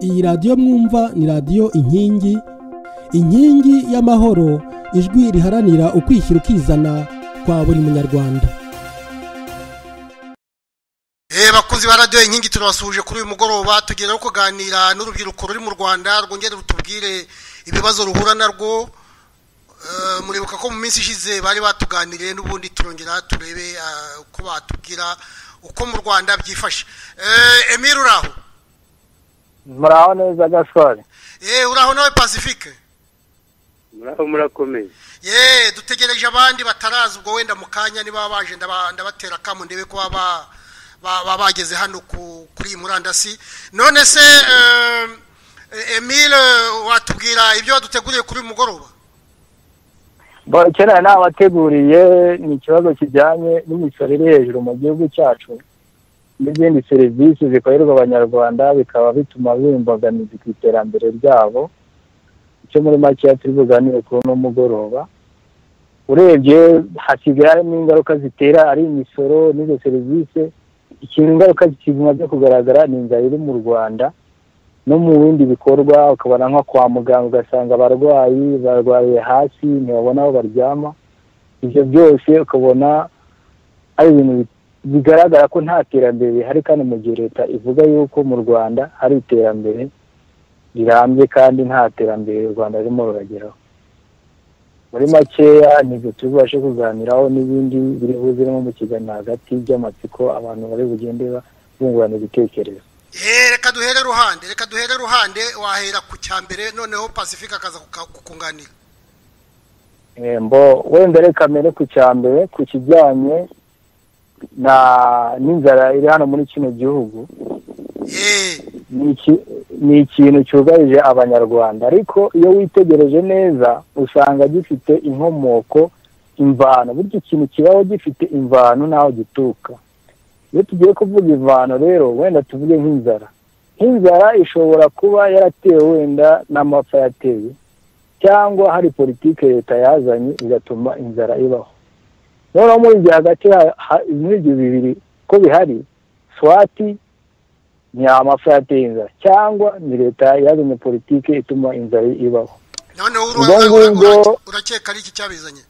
iyi radiyo mwumva ni radiyo inkingi inkingi y'amahoro ijwi riharanira ukwishyira ukizana kwa buri munyarwanda bakunzi ba radiyo inkingi turabasuhuje kuri uyu mugoroba tugenda no kuganira n'urubyiruko ruri mu rwanda rwongere rutubwire ibibazo ruhura narwo muribuka ko mu minsi ishize bari batuganiriye n'ubundi turongera turebe uko batubwira uko mu rwanda byifashe emiri uraho muraho neza gashwari yeee uraho nawe pacifique muraho murakomeye yeee dutegereje abandi bataraza ubwo wenda mu kanya niba baje ndabatera akamu ndebe ko baba bageze hano kuri iyi murandasi none se emile watubwira ibyo waduteguriye kuri uyu mugoroba kera nabateguriye ni ikibazo kijyanye n'imisoro iri hejuru mu gihugu cyacu n'izindi serivisi zikorerwa abanyarwanda bikaba bituma biba imbogamizi ku iterambere ryabo icyo muri makeya turi buganire kuri uno mugoroba urebye hasigaye harimo ingaruka zitera ari imisoro n'izo serivisi ikintu ingaruka kizima byo kugaragara ni inzara iri mu rwanda no mu bindi bikorwa ukabona nko kwa muganga ugasanga abarwayi barwariye hasi ntibabona aho baryama ibyo byose ukabona ari ibintu bigaragara ko nta terambere rihari kandi mu gihe leta ivuga yuko mu rwanda hari iterambere rirambye kandi nta terambere u rwanda ririmo rurageraho muri makeya nibyo turi bubashe kuganiraho n'ibindi biri buze no mu kiganiro hagati by'amatsiko abantu bari bugende bungurana ibitekerezo reka duhere ruhande reka duhere ruhande wahera ku cya mbere noneho pacifique akaza kukunganira mbo wenda reka mbere ku cya mbere ku kijyanye na n'inzara iri hano muri kino gihugu ni ikintu cyugarije abanyarwanda ariko iyo witegereje neza usanga gifite inkomoko imvano burya ikintu kibaho gifite imvano n'aho gituruka iyo tugiye kuvuga imvano rero wenda tuvuge nk'inzara nk'inzara ishobora kuba yaratewe wenda n'amapfa yatewe cyangwa hari politiki leta yazanye igatuma inzara ibaho noneho muri ibyo hagati muri ibyo bibiri ko bihari swati ni amapfa yateye inzara cyangwa ni leta yazanye politiki ituma inzara ibaho noneho urakeka ari iki cyabizanye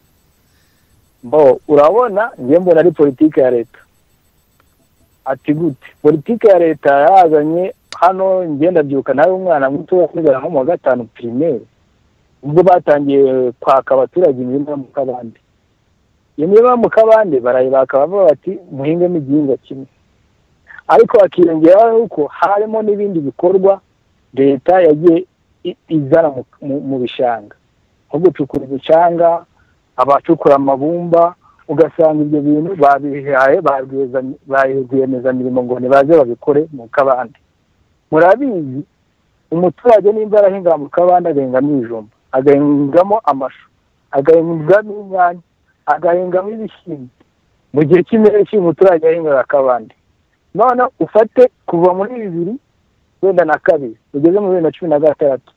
mbo urabona njye mbona ari politiki ya leta ati gute politiki ya leta yazanye hano ngenda byuka nawe umwana muto wakorera nko mu wa gatanu pirimeri ubwo batangiye kwaka abaturage imirima yo mu kabande iyo mirima yo mu kabande barayibaka bavuga bati muhingemo igihingwa kimwe ariko hakiyongeraho nuko harimo n'ibindi bikorwa leta yagiye izana mu bishanga nko gucukura ibicanga abacukura amabumba ugasanga ibyo bintu babihaye ba rwiyemezamirimo ngo ntibaze babikore mu kabande murabizi umuturage nimba arahinga mu kabande agahingamo ibijumba agahingamo amashu agahingamo inyanya agahingamo ibishyimbo mu gihe cy'impeshyi umuturage yahingaga akabande none ufate kuva muri bibiri wenda na kabiri ugeze muri bibiri na cumi na gatandatu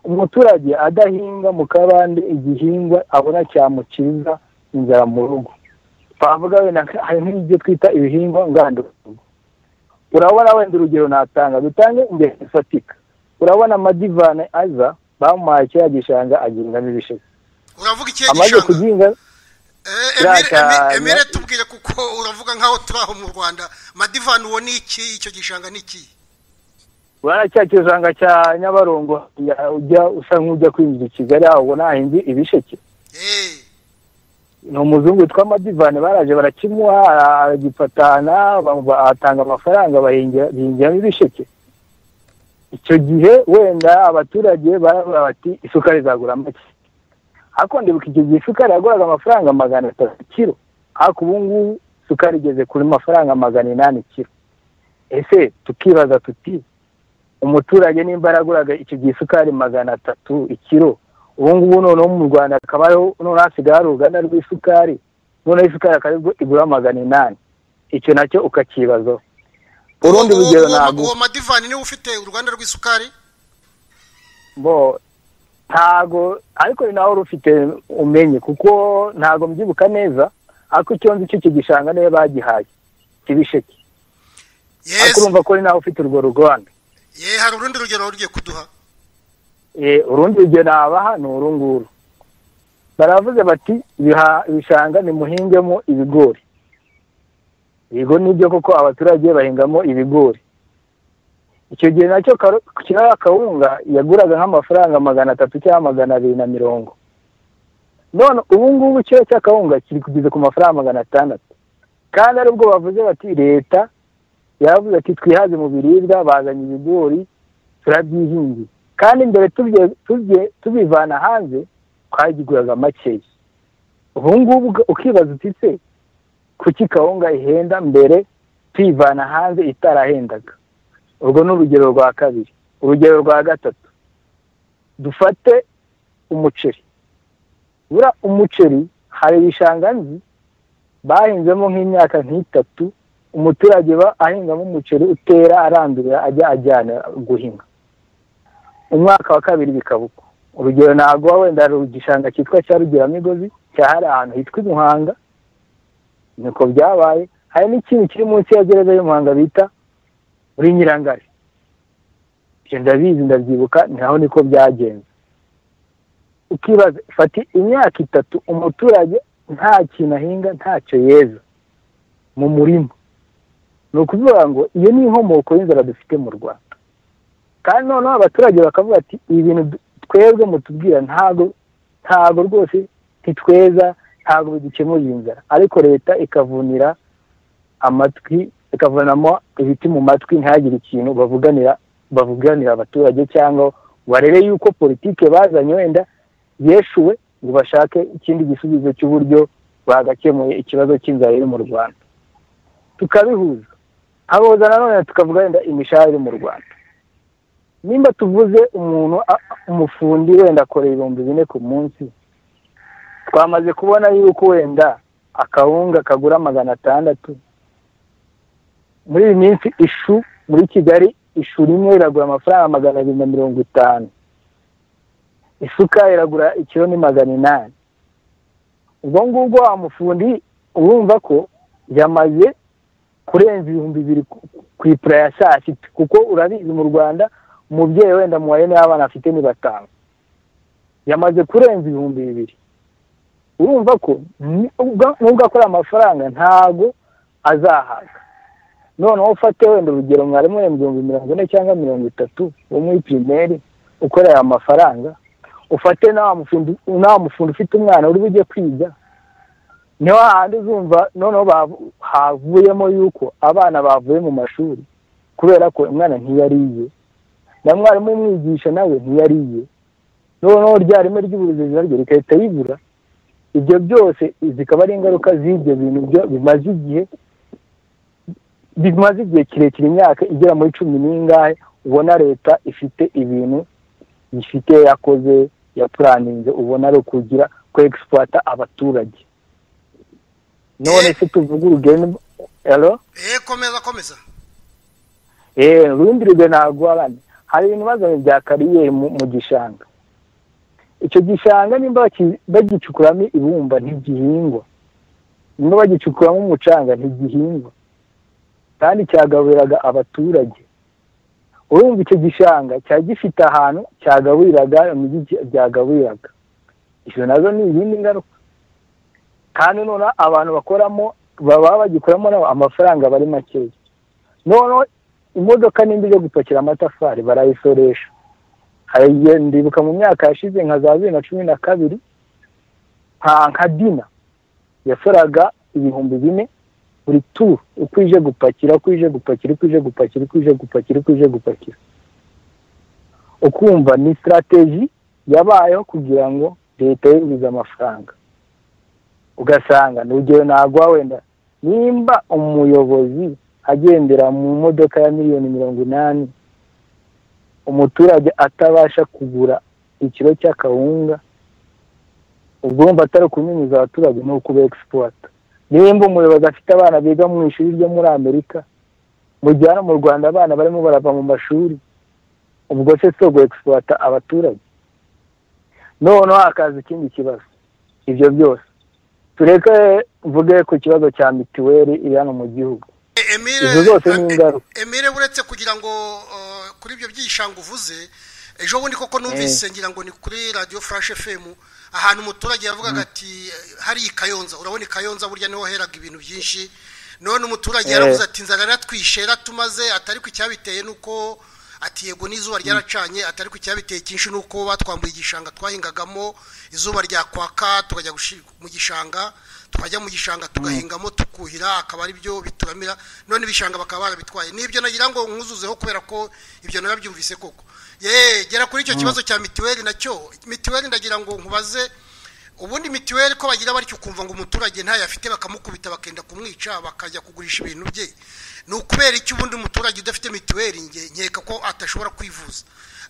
umuturage adahinga mu kabande igihingwa abona cyamukiza inzara mu rugo twavuga wenda hari nk'ibyo twita ibihingwa ngandurarugo urabona wenda urugero natanga dutange ingero zifatika urabona amadivane aza bamuhaye kiriya gishanga agihingamo ibisheke uravuga ikihe gishanga emere tubwire kuko uravuga nk'aho turi aho mu rwanda madivane uwo ni iki icyo gishanga ni iki urabona cya gishanga cya nyabarongo ujya usa nk'ujya kwinjira i kigali aho ubona hahinze ibisheke ni umuzungu witwa madivane baraje barakimuha aragifatana atanga amafaranga bahingiramo ibisheke icyo gihe wenda abaturage baravuga bati isukari izagura make ariko ndibuka icyo gihe isukari yaguraga amafaranga magana atatu kiro ariko ubu ngubu isukari igeze kuri mafaranga magana inani kiro ese tukibaza tuti umuturage nimba yaraguraga icyo gihe isukari magana atatu ikiro ubu ngubu noneho mu rwanda hakaba noneho hasigaye hari uruganda rw'isukari noneho isukari akaba igura magana inani icyo nacyo ukakibazaho urundi rugero ntabwo uwo madivani niwe ufite uruganda rw'isukari bo ntago ariko ni nawe urufite umenye kuko ntago mbyibuka neza ariko icyo nzi cyo kigishanga niyo bagihaye kibisheke ariko urumva ko ni nawe ufite urwo ruganda ye hari urundi rugero rugiye kuduha Eh, urundi rugero nabaha ni uru nguru baravuze bati "Ibiha- ibishanga nimuhingemo ibigori yego nibyo koko abaturage bahingamo ibigori icyo gihe nacyo karo- kiriya kawunga yaguraga nk'amafaranga magana atatu cyangwa magana abiri na mirongo none ubu ngubu kiriya cya kawunga kiri kugeza ku mafaranga magana atandatu kandi aribwo bavuze bati leta yaravuze ati twihaze mu biribwa bazanye ibigori turabyihingiye kandi mbere tubye- tubye- tubivana hanze twagiguraga makeya ubu ngubu uga- ukibaza uti se kuki kawunga ihenda mbere tuyivana hanze itarahendaga urwo ni urugero rwa kabiri urugero rwa gatatu dufate umuceri bura umuceri hari ibishanga nzi bahinzemo nk'imyaka nk'itatu umuturage ba ahingamo umuceri utera arandurira ajya ajyana guhinga umwaka wa kabiri bikaba uko urugero ntabwo wenda hari igishanga cyitwa cya rugeramigozi cyahari ahantu hitwa i muhanga niko byabaye hari n'ikintu kiri munsi ya gereza y'u muhanga bita muri nyirangare ibyo ndabizi ndabyibuka ni naho niko byagenze ukibaza fati imyaka itatu umuturage nta kintu ahinga ntacyo yeza mu murima ni ukuvuga ngo iyo ni inkomoko y'inzara dufite mu rwanda kandi noneho abaturage bakavuga ati ibi bintu du- twebwe mutubwira ntago ntago rwose ntitweza ntago bidukemurira inzara ariko leta ikavunira amatwi ikavunamo ibiti mu matwi ntihagire ikintu bavuganira bavuganira abaturage cyangwa barebe yuko politike bazanye wenda yeshuwe ngo bashake ikindi gisubizo cy'uburyo bagakemuye ikibazo cy'inzara iri mu rwanda tukabihuza aboza nanone tukavuga wenda imishahara iri mu rwanda nimba tuvuze umuntu a- umufundi wenda akora ibihumbi bine ku munsi twamaze kubona yuko wenda akawunga kagura magana atandatu muri iyi minsi ishu muri kigali ishu rimwe iragura amafaranga magana abiri na mirongo itanu isuka iragura ikiro ni magana inani ubwo ngubwo wa mufundi urumva ko yamaze kurenza ibihumbi bibiri ku- ku ipura ya saa sita kuko urabizi mu rwanda umubyeyi wenda mu niba abana afite ni batanu yamaze kurenza ibihumbi bibiri urumva ko ni- ubwa- nubwo akora amafaranga ntago azahaga noneho ufate wenda urugero mwarimu wenda ibihumbi mirongo ine cyangwa mirongo itatu wo muri pirimeri ukorera aya mafaranga ufate nawe mufundi nawe mufundi ufite umwana uri bujye kwiga ni hahandi uzumva noneho bavu- havuyemo yuko abana bavuye mu mashuri kubera ko umwana ntiyariye na mwarimu umwigisha nawe ntiyariye noneho rya rime ry'uburezi naryo rigahita ribura ibyo byose zikaba ari ingaruka z'ibyo bintu byo bimaze igihe bimaze igihe kirekire imyaka igera muri cumi n'ingahe ubona leta ifite ibintu ifite yakoze yapuraninze ubona ari ukugira ko egisipurata abaturage none se tuvuga urugendo ero ye komeza komeza eee urundi rugero ntabwo abana hari ibintu bazanye bya kariyeri mu mu gishanga icyo gishanga nimba baki- bagicukuramo ibumba ntigihingwa nimba bagicukuramo umucanga ntigihingwa kandi cyagaburiraga abaturage urumva icyo gishanga cyari gifite ahantu cyagaburiraga imijyi gy- byagaburiraga izo nazo ni izindi ngaruka kandi noneho abantu bakoramo baba bagikuramo nabo amafaranga bari makeya noneho imodoka nimba ijya gupakira amatafari barayisoresha hari igihe ndibuka mu myaka yashize nka za bibiri na cumi na kabiri nka nka dina yasoraga ibihumbi bine buri turu uko ije gupakira uko ije gupakira uko ije gupakira uko ije gupakira uko ije gupakira ukumva ni sitarateji yabayeho kugira ngo leta yinjize amafaranga ugasanga ni urugero nagwa wenda nimba umuyobozi agendera mu modoka ya miliyoni mirongo inani umuturage atabasha kugura ikiro cy'akawunga ubwo wumva atari ukunyunyuza abaturage ni ukuba egisipota nimba umuyobozi afite abana biga mu ishuri ryo muri amerika mu gihe hano mu rwanda abana barimo barava mu mashuri ubwo se si egisipota abaturage noneho hakaza ikindi kibazo ibyo byose tureke mvuge ku kibazo cya mituweli iri hano mu gihugu E- Emile Izo zose ni e- ingaruka. Emile uretse kugira ngo uh, kuri ibyo byishanga uvuze ejo bundi koko numvise ngira ngo ni kuri radiyo furashe femu ahantu umuturage yavugaga ati hari i kayonza urabona i kayonza burya niho heraga ibintu byinshi none umuturage yaravuze ati nzara natwishe ratumaze atari ku icyabiteye nuko ati yego n'izuba ryaracanye atari ku icyabiteye cyinshi nuko batwambuye igishanga twahingagamo izuba ryakwaka tukajya mu gishanga tukajya mu gishanga tugahingamo tukuhira akaba ari byo bituramira none ibishanga bakaba barabitwaye n'ibyo nagira ngo nkuzuzeho kubera ko ibyo narabyumvise koko ye gera kuri icyo kibazo cya mituweli nacyo mituweli ndagira ngo nkubaze ubundi mituweli ko bagira batyo ukumva ngo umuturage ntayo afite bakamukubita bakenda kumwica bakajya kugurisha ibintu bye ni ukubera iki ubundi umuturage udafite mituweli nkeka ko atashobora kwivuza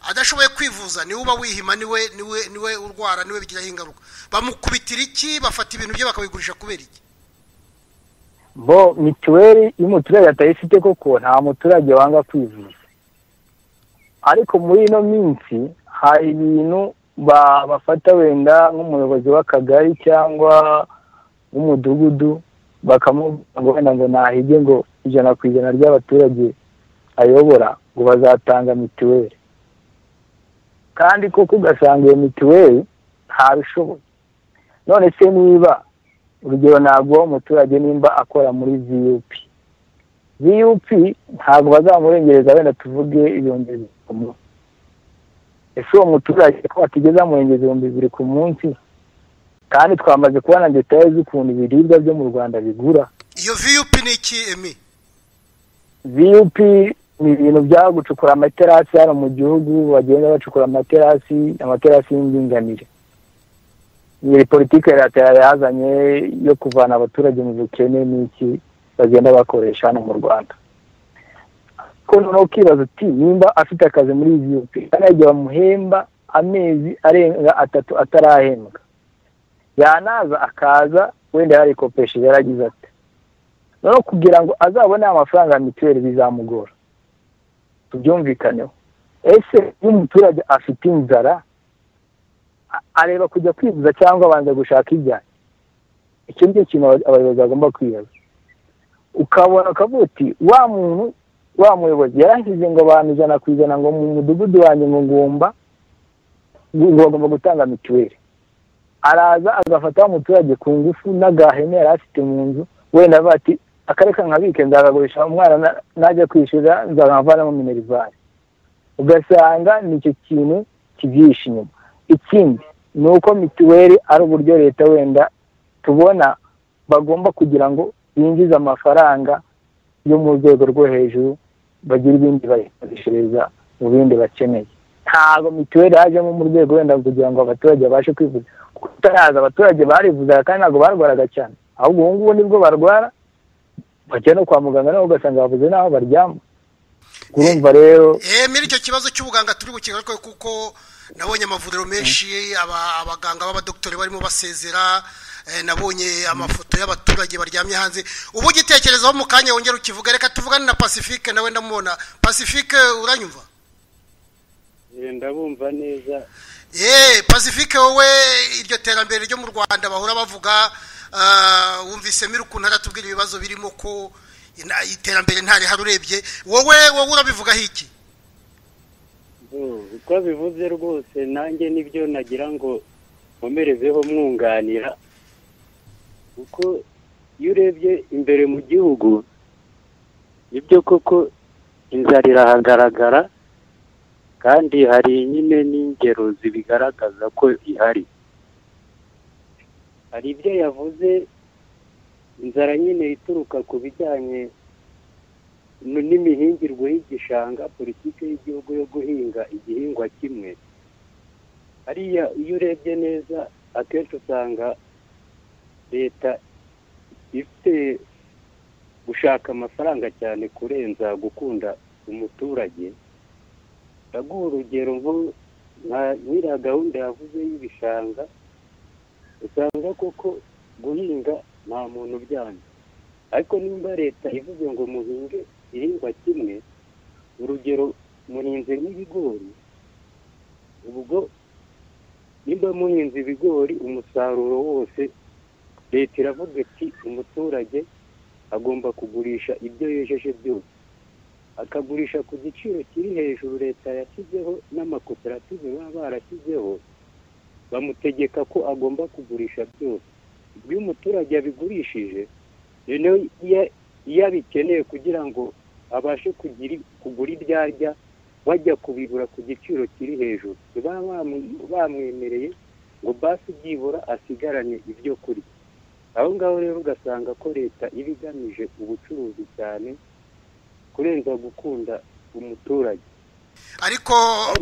adashoboye kwivuza niwe uba wihima niwe niwe niwe urwara niwe bigiraho ingaruka bamukubitira iki bafata ibintu bye bakabigurisha kubera iki bo mituweli iyo umuturage atayifite koko nta muturage wanga kwivuza ariko muri ino minsi hari ibintu bafata wenda nk'umuyobozi w'akagari cyangwa w'umudugudu bakamubwira ngo wenda ngo nahige ngo ijana ku ijana ry'abaturage ayobora ngo bazatanga mituweli kandi koko ugasanga iyo mituweli ntabishoboye none se niba urugero ntabwo umuturage nimba akora muri viyupi viyupi ntabwo bazamurengereza wenda tuvuge ibihumbi bibiri ku munsi ese uwo muturage ko atigeze amurengeza ibihumbi bibiri ku munsi kandi twamaze kubona detaye z'ukuntu ibiribwa byo mu rwanda bigura iyo viyupi ni iki emi viyupi ni ibintu bya gucukura amaterasi hano mu gihugu bagenda bacukura amaterasi amaterasi y'indinganire iyi politiki ya leta yazanye yo kuvana abaturage mu bukene n'iki bagenda bakoresha hano mu rwanda ko noneho ukibaza uti nimba afite akazi muri viyupi yagiye bamuhemba amezi arenga atatu atarahembwa yanaza akaza wenda yarikopesheje yaragize ati noneho kugira ngo azabone amafaranga ya mituweli bizamugora tubyumvikaneho ese iyo umuturage afite inzara areba kujya kwivuza cyangwa abanza gushaka ibyayi icyo ni cyo kintu abayobozi bagomba kwibaza ukabona ukavuga uti wa muntu wa muyobozi yarashyize ngo abantu ijana ku ijana ngo mu mudugudu wanjye ngo ngomba bagomba gutanga mituweli araza agafata wa muturage ku ngufu n'agahene yari afite mu nzu wenda bati akareka nkabike nzagagurisha umwana najya kwishyura nzavanamo minerivare ugasanga nicyo kintu kibyihishe inyuma ikindi ni uko mituweli ari uburyo leta wenda tubona bagomba kugira ngo binjize amafaranga yo mu rwego rwo hejuru bagira ibindi bayikoreshereza mu bindi bakeneye ntabwo mituweli yajemo mu rwego wenda kugira ngo abaturage babashe kwivuza kuko utaraza abaturage barivuzaga kandi ntabwo barwaraga cyane ahubwo ubu ngubu nibwo barwara bajya no kwa muganga nawe ugasanga bavuze n'aho baryama urumva rero eee muri icyo kibazo cy'ubuganga turi bukigare kuko nabonye amavuriro menshi abaganga b'abadokitori barimo basezera nabonye amafoto y'abaturage baryamye hanze uba ugitekerezaho mu kanya wongera ukivuga reka tuvugane na pacifique nawe ndamubona pacifique uranyumva ndabumva neza yeee pacifique wowe iryo terambere ryo mu rwanda bahora bavuga wumvise miri ukuntu aratubwira ibibazo birimo ko iterambere ntarihari urebye wowe wowe urabivugaho iki uko bivuze rwose nanjye nibyo nagira ngo nkomerezeho mwunganira kuko iyo urebye imbere mu gihugu nibyo koko inzara irahagaragara kandi hari nyine n'ingero zibigaragaza ko ihari hari ibyo yavuze inzara nyine ituruka ku bijyanye n'imihingirwe y'igishanga politiki y'igihugu yo guhinga igihingwa kimwe hariya iyo urebye neza akenshi usanga leta ifite gushaka amafaranga cyane kurenza gukunda umuturage ndaguha urugero nka nyiriya gahunda yavuze y'ibishanga usanga koko guhinga nta muntu ubyanga ariko nimba leta ivuze ngo muhinge igihingwa kimwe urugero muhinze nk'ibigori ubwo nimba muhinze ibigori umusaruro wose leta iravuga ati umuturage agomba kugurisha ibyo yejeje byose akagurisha ku giciro kiri hejuru leta yashyizeho n'amakoperative baba barashyizeho bamutegeka ko agomba kugurisha byose ibyo umuturage abigurishije noneho iyo iyo abikeneye kugira ngo abashe kugira kugura ibyo arya bajya kubigura ku giciro kiri hejuru baba bamwemereye ngo basi byibura asigaranye ibyo kurya aho ngaho rero ugasanga ko leta iba igamije ubucuruzi cyane kurenza gukunda umuturage ariko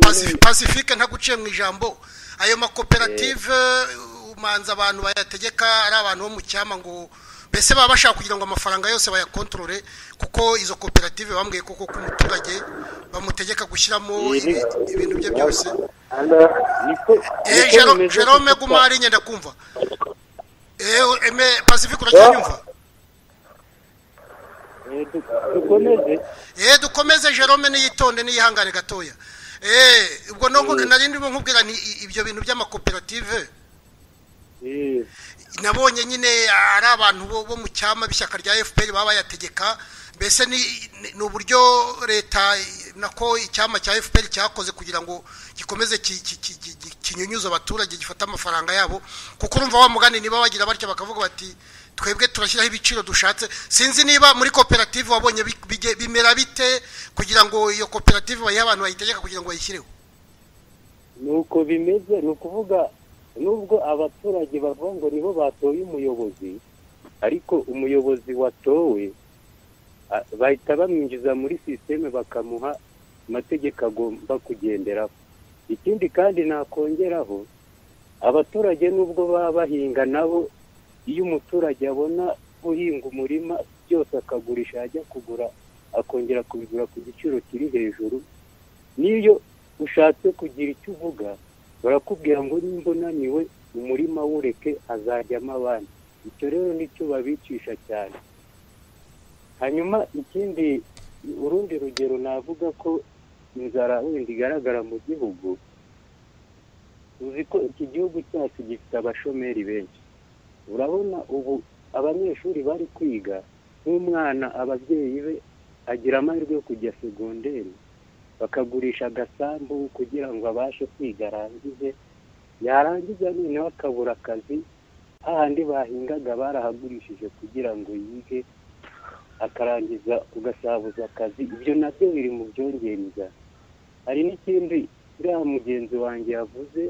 Pacifi- pacifique ntaguciye mu ijambo ayo makoperative umanza abantu bayategeka ari abantu bo mu cyama ngo mbese baba bashaka kugira ngo amafaranga yose bayakontorore kuko izo koperative bambwiye koko ko umuturage bamutegeka gushyiramo Iyi ni- ibi- ibintu bye byose niko Eh, niko Jero- bimeze jerome kuko- guma ari nyenda kumva Eh, eme pacifique uracyanyumva Eh, du- dukomeze Eh, dukomeze jerome niyitonde niyihangane gatoya Eh, ubwo nubwo nari ndimo nkubwira ni i- ibyo bintu by'amakoperative Eh, nabonye nyine ari abantu bo bo mu cyama b'ishyaka rya fpr baba bayategeka mbese ni ni- ni uburyo leta nako icyama cya fpr cyakoze kugira ngo gikomeze ki- ki- ki- ki- ki- kinyunyuze abaturage gifate amafaranga yabo kuko urumva wa mugani niba bagira batya bakavuga bati twebwe turashyiraho ibiciro dushatse sinzi niba muri koperative wabonye bi- bige- bimera bite kugira ngo iyo koperative bayihe abantu bayitegeka kugira ngo bayishyireho nuko bimeze ni ukuvuga nubwo abaturage bavuga ngo nibo batoye umuyobozi ariko umuyobozi watowe a- bahita bamwinjiza muri sisiteme bakamuha amategeko agomba kugenderaho ikindi kandi nakongeraho abaturage nubwo baba bahinga nabo iyo umuturage abona guhinga umurima byose akagurisha yajya kugura akongera kubigura ku giciro kiri hejuru n'iyo ushatse kugira icyo uvuga barakubwira ngo nimba unaniwe umurima wureke hazajyamo abandi icyo rero nicyo babicisha cyane hanyuma ikindi urundi rugero navuga ko inzara wenda igaragara mu gihugu uzi ko iki gihugu cyacu gifite abashomeri benshi urabona ubu abanyeshuri bari kwiga nk'umwana ababyeyi be agira amahirwe yo kujya segonderi bakagurisha agasambu kugira ngo abashe kwiga arangize yarangiza noneho akabura akazi hahandi bahingaga barahagurishije kugira ngo yige akarangiza ugasabuza akazi ibyo nabyo biri mu byongereza hari n'ikindi uriya mugenzi wanjye yavuze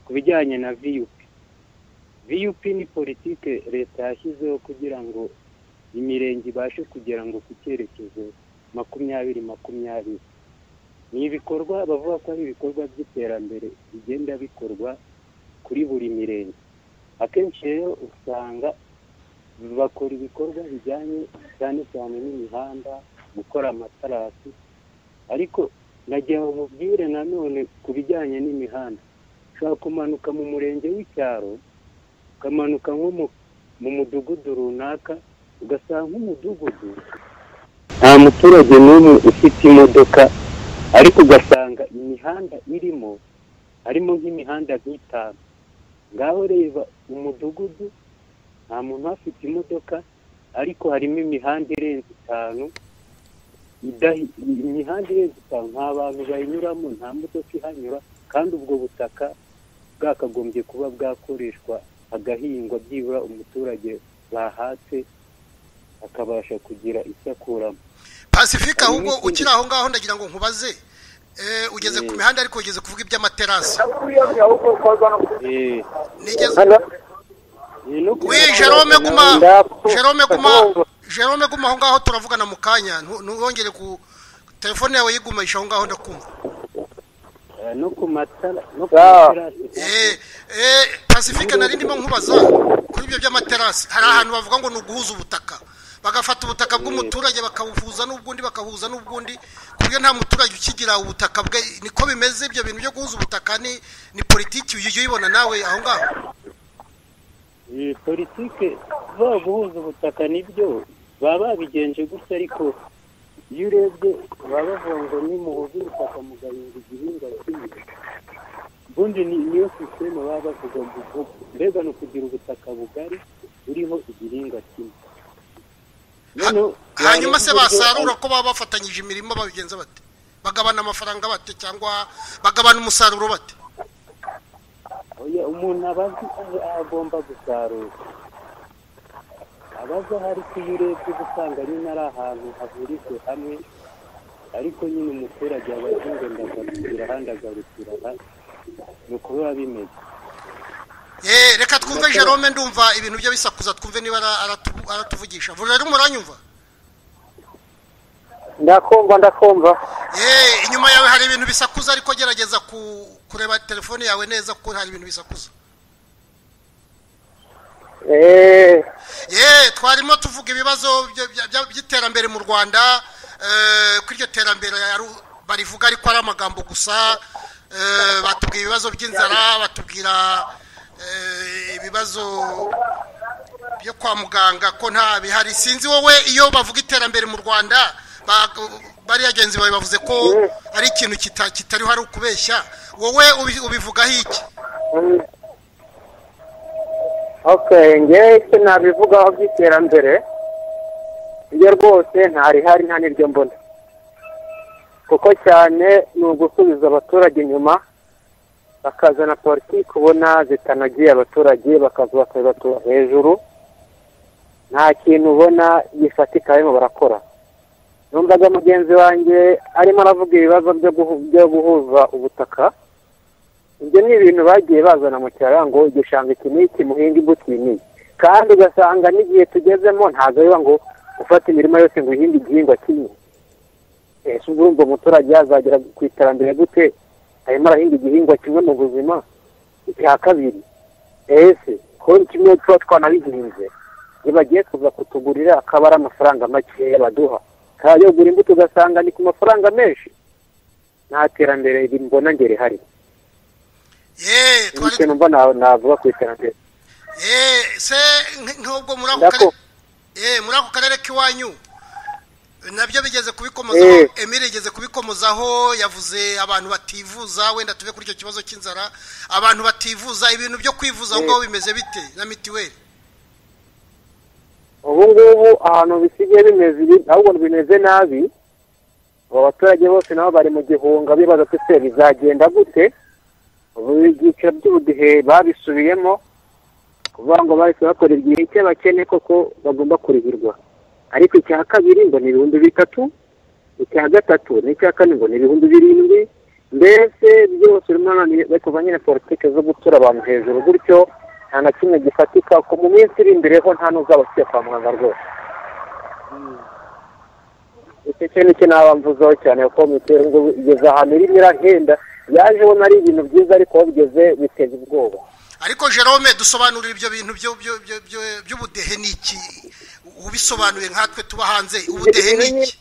ku bijyanye na viyupi viyupi ni politike leta yashyizeho kugira ngo imirenge ibashe kugera ngo ku cyerekezo makumyabiri makumyabiri ni ibikorwa bavuga ko ari ibikorwa by'iterambere bigenda bikorwa kuri buri mirenge akenshi rero usanga bakora ibikorwa bijyanye cyane cyane n'imihanda gukora amatarasi ariko nagira ngo mubwire nanone ku bijyanye n'imihanda ushobora kumanuka mu murenge w'icyaro ukamanuka nko mu- mu mudugudu runaka ugasanga nk'umudugudu nta muturage n'umwe ufite imodoka ariko ugasanga imihanda irimo harimo nk'imihanda nk'itanu ngaho reba umudugudu nta muntu uhafite imodoka ariko harimo imihanda irenze itanu idahi- imihanda irenze itanu nta bantu bayinyuramo nta modoka ihanyura kandi ubwo butaka bwakagombye kuba bwakoreshwa agahingwa byibura umuturage bahatse akabasha kugira icyo akuramo pacifique Hari ahubwo n'ikindi. ukiri aho ngaho ndagira ngo nkubaze Eh, ugeze ku Eh. mihanda ariko ugeze kuvuga iby'amaterasi Eh, nigeze ni no kuba- we jerome guma Ndapfa. jerome guma jerome guma aho ngaho turavugana mu kanya ntu- ntuwongere ku telefone yawe yigumisha aho ngaho ndakumva Eh, no ku matara no ku Ah. materasi eh eh pacifique nari ndimo nkubaza kuri ibyo by'amaterasi hari ahantu bavuga ngo ni uguhuza ubutaka bagafata ubutaka bw'umuturage bakabuhuza n'ubwundi bakabuhuza n'ubwundi ku buryo nta muturage ukigira ubutaka bwe niko bimeze ibyo bintu byo guhuza ubutaka ni ni politiki ujya uyibona nawe aho ngaho iyi politike ba guhuza ubutaka nibyo baba babigenje gutya ariko iyo urebye baba bavuga ngo nimuhuze ubutaka mugahinga igihingwa kimwe ubundi ni niyo sisiteme baba bavuga ngo ubu- mbega ni ukugira ubutaka bugari buriho igihingwa kimwe noneho hanyuma se wareba uburyo- basarura ko baba bafatanyije imirimo babigenza bate bagabana amafaranga bate cyangwa bagabana umusaruro bate Oya, umuntu aba azi aho agomba gusarura abaza hari iyo urebye uba usanga nyine ari ahantu hahurijwe hamwe ariko nyine umuturage aba azi ngo ndagarukira aha ndagarukira aha ni uko biba bimeze Eh, reka twumve Ndakora. jerome ndumva ibintu bye bisakuza twumve niba ara- aratu- aratuvugisha vuba rero muranyumva ndakumva ndakumva Eh, inyuma yawe hari ibintu bisakuza ariko gerageza ku- kureba telefone yawe neza kuko hari ibintu bisakuza eee ye twarimo tuvuga ibibazo bya- bya- bya- by'iterambere mu rwanda eh, ko iryo terambere yaru- barivuga ariko ari amagambo gusa eh, batubwira ibibazo by'inzara batubwira eh, ibibazo byo kwa muganga ko nta bihari sinzi wowe iyo bavuga iterambere mu rwanda ba- bariya genzi bawe bavuze ko ari ikintu kita- kitariho ari ukubeshya wowe ubi- ubivugaho iki okay ngewe icyo nabivugaho by'iterambere iyo rwose ntarihari nta n'iryo mbona kuko cyane ni ugusubiza abaturage inyuma bakazana politiki ubona zitanagiye abaturage bakaza bakabibatura hejuru nta kintu ubona gifatika barimo barakora numvaga mugenzi wanjye arimo aravuga ibibazo byo guhu- byo guhuza ubutaka ibyo ni ibintu bagiye bazana mu cyaro ngo igishanga iki n'iki muhinga imbuto iyi n'iyi kandi ugasanga n'igihe tugezemo ntabwo biba ngo ufate imirima yose ngo uhinge igihingwa kimwe ese ubwo urumva umuturage yazagera ku iterambere gute arimo arahinga igihingwa kimwe mu buzima icya kabiri ese ko kimwe tuba twanabihinze iyo bagiye kuza kutugurira akaba ari amafaranga makeya baduha kandi iyo ugura imbuto ugasanga ni ku mafaranga menshi nta terambere mbona ngo rihari ye twari ikintu mba navuga ku iterambere Eh, se nk- nk'ubwo muri ako Ndako. karere eh muri ako karere k'iwanyu nabyo bigeze kubikomozaho Eh. Emile igeze kubikomozaho yavuze abantu bativuza wenda tuve kuri icyo kibazo cy'inzara abantu bativuza ibintu byo kwivuza aho ngaho bimeze bite na mitiweli ubu ngubu ahantu bisigaye bimeze ibi ahubwo bimeze nabi abo baturage bose nabo bari mu gihunga bibaza ko ese bizagenda gute ubu ibyiciro by'ubudehe babisubiyemo kuvuga ngo bahise bakora igihe icyo bakene koko bagomba kurihirwa ariko icya kabiri ngo ni ibihumbi bitatu icya gatatu n'icya kane ngo ni ibihumbi birindwi mbese byose urimo none bari kuva nyine politiki zo gutura abantu hejuru gutyo nta na kimwe gifatika ko mu minsi iri imbere ho nta n'uzaba ugiye kwa muganga rwose icyo cyo nicyo naba mvuzeho cyane kuko mitiweli ngo igeze ahantu irimo irahenda yaje ubona ari ibintu byiza ariko aho bigeze biteza ubwoba ariko Jerome dusobanurira ibyo bintu byo byo- byo- byo- by'ubudehe ni iki ubisobanuye nkatwe tuba hanze ubudehe ni iki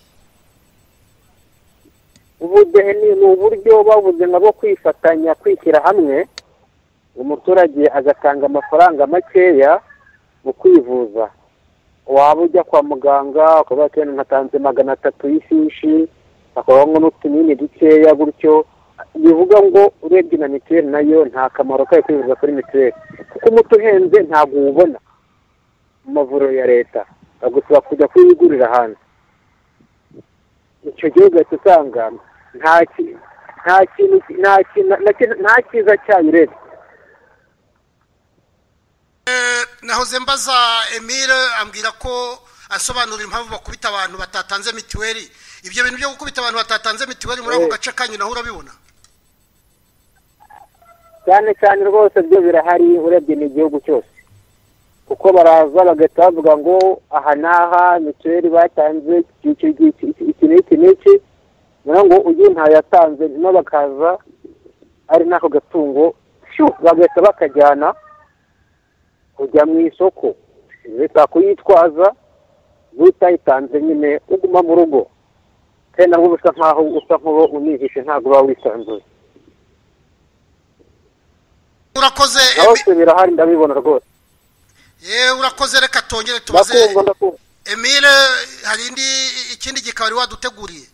ubudehe ni ni uburyo babuze nabo kwifatanya kwishyira hamwe umuturage agatanga amafaranga makeya mu kwivuza waba ujya kwa muganga ukavuga ko ntatanze magana atatu y'ifishi bakabaha ngo n'utunini dukeya gutyo bivuga ngo urebye na mituweli nayo nta kamaro kayo kwivuza kuri mituweli kuko umuti uhenze ntabwo uwubona mu mavuriro ya leta bagusaba kujya kuyigurira hanze icyo gihugu uhita usanga nta ki- nta kintu nta kintu na- na- nta cyiza cyayo urebye Eh, nahoze mbaza emile ambwira ko asobanura impamvu bakubita abantu batatanze mituweli ibyo bintu byo gukubita abantu batatanze mituweli muri ako gace kanyu naho urabibona cyane cyane rwose byo birahari urebye n'igihugu cyose kuko baraza bagahita bavuga ngo aha n'aha mituweli batanze iki n'iki iki n'iki n'iki niyo ngo uyu ntayo yatanze nyuma bakaza ari n'ako gatungo shu bagahita bakajyana kujya mu isoko leta kuyitwaza utayitanze nyine uguma mu rugo kandi nabwo usa nkaho usa nk'uwo unihishe ntabwo uba wisanzuye urakoze Emi- byose birahari ndabibona rwose Eh, urakoze reka tongere tubaze ndakumva ndakumva emile hari indi ikindi gikaba wari waduteguriye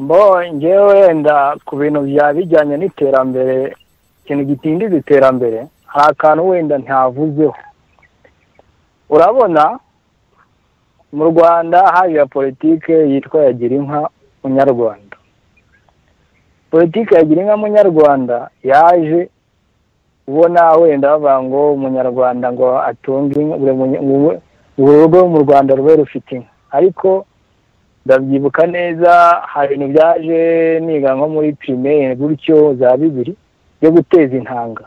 mbo ngewe wenda ku bintu bya bijyanye n'iterambere ikintu gitindiza iterambere hari akantu wenda ntavuzeho urabona mu rwanda haje politike yitwa yagira inka munyarwanda politike yagira inka munyarwanda yaje ubona wenda bavuga ngo umunyarwanda ngo atunge inka buri rugo mu rwanda rube rufite inka ariko ndabyibuka neza hari ibintu byaje niga nko muri pirimeri gutyo za bibiri byo guteza intanga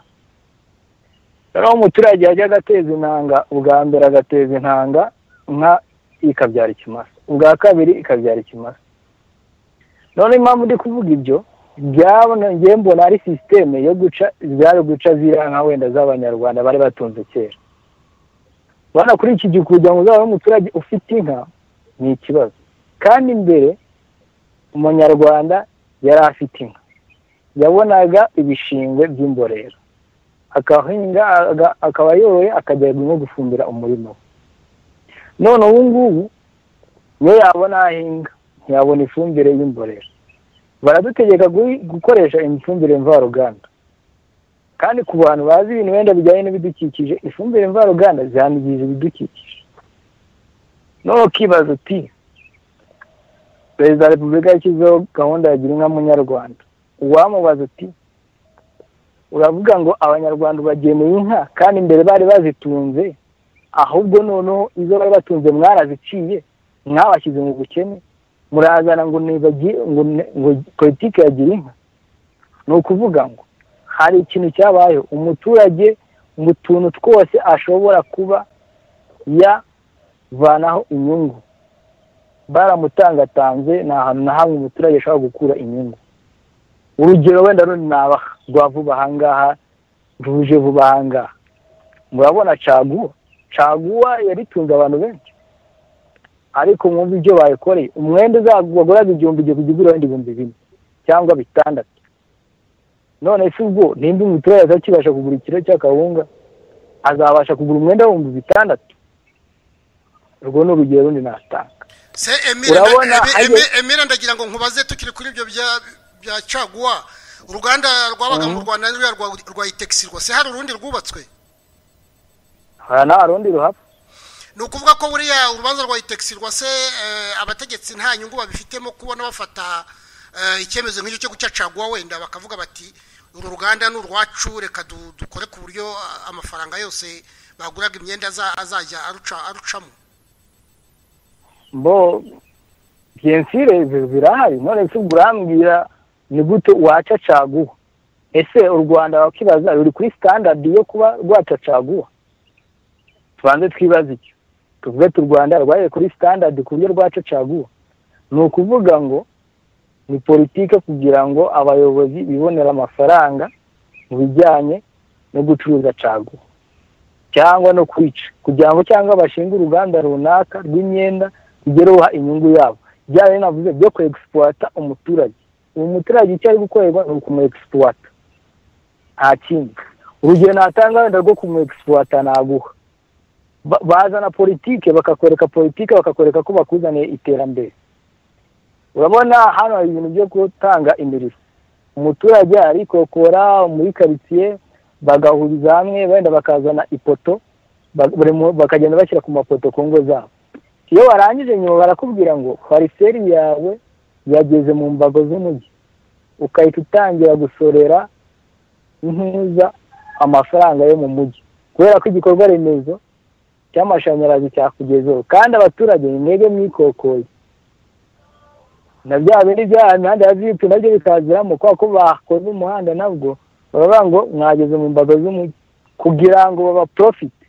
noneho umuturage yajyaga ateza intanga ubwa mbere agateza intanga inka ikabyara ikimasa ubwa kabiri ikabyara ikimasa none impamvu ndi kuvuga ibyo byaboneye mbona ari sisiteme yo guca zari guca ziriya nka wenda z'abanyarwanda bari batunze kera bana kuri iki gihe kugira ngo uzabe umuturage ufite inka ni ikibazo kandi mbere umunyarwanda yari afite inka yabonaga ibishingwe by'imborera akahinga akaba yoroye akajya nko gufumbira umurimo we none ubu ngubu niyo yabona ahinga ntiyabona ifumbire y'imborera baradutegeka gukoresha imifumbire mvaruganda kandi ku bantu bazi ibintu wenda bijyanye n'ibidukikije ifumbire mvaruganda zangiza ibidukikije none ukibaza uti perezida wa repubulika yashyizeho gahunda ya gira inka munyarwanda uwamubaza uti uravuga ngo abanyarwanda bageneye inka kandi mbere bari bazitunze ahubwo noneho izo bari batunze mwaraziciye mwabashyize mu bukene murazana ngo ngo politiki yagira inka ni ukuvuga ngo hari ikintu cyabayeho umuturage mu tuntu twose ashobora kuba yavanaho inyungu baramutangatanze ni ahantu na hamwe umuturage ashobora gukura inyungu urugero wenda rundi nabaha rwa vuba ahangaha ruje vuba ahangaha murabona caguwa caguwa yaritunze abantu benshi ariko mwumva ibyo bayikoreye umwenda waguraga igihumbi igihe kujya ugura wenda ibihumbi bine cyangwa bitandatu none se ubwo nimba umuturage atakibasha kugura ikiro cy'akawunga azabasha kugura umwenda w'ibihumbi bitandatu urwo ni urugero rundi natanga se emira Urabona, Emi- ayo- Emira ndagira ngo nkubaze tukiri kuri ibyo bya bya caguwa uruganda rwabaga mu rwanda ruriya rwa rwa itegisi rwose hari urundi rwubatswe hari nta rundi ruhapfa ni ukuvuga ko buriya urubanza rwa itegisi rwose eh, abategetsi nta nyungu babifitemo kubona bafata eh, icyemezo nk'icyo cyo guca caguwa wenda bakavuga bati uru ruganda ni urwacu reka du- dukore ku buryo ah, amafaranga yose baguraga imyenda aza- azajya aruca- arucamo bo byensire zirahari none se ubwo urambwira ni gute waca caguwa ese u rwanda wakibaza ruri kuri sitandadi yo kuba rwaca caguwa tubanze twibaze icyo tuvuge tu rwanda rwaye kuri sitandadi ku buryo rwaca caguwa ni ukuvuga ngo ni politike kugira ngo abayobozi bibonere amafaranga mu bijyanye no gucuruza caguwa cyangwa no kwica kugira ngo cyangwa bashinge uruganda runaka rw'imyenda rugereho inyungu yabo byaba binavuze byo ku egisipurata umuturage uwo muturage icyo ari gukorerwa ni ukumu egisipurata nta kindi urugero natanga wenda rwo kumu egisipurata naguha Ba- bazana politike bakakwereka politike bakakwereka ko bakuzaniye iterambere urabona hano hari ibintu byo gutanga imirimo umuturage arikokora muri karitsiye bagahuriza hamwe wenda bakazana ipoto ba- buri mu- bakagenda bashyira ku mapoto ku ngo zabo iyo warangije nyuma barakubwira ngo pariseri yawe yageze mu mbago z'umujyi ukahita utangira gusorera neza amafaranga yo mu mujyi kubera ko igikorwa remezo cy'amashanyarazi cyakugezeho kandi abaturage ni mwebwe mwikokoye na bya bindi bya imihanda ya vipu nabyo bikaziramo kubera ko bakoze umuhanda nabwo baravuga ngo mwageze mu mbago z'umujyi kugira ngo baba profite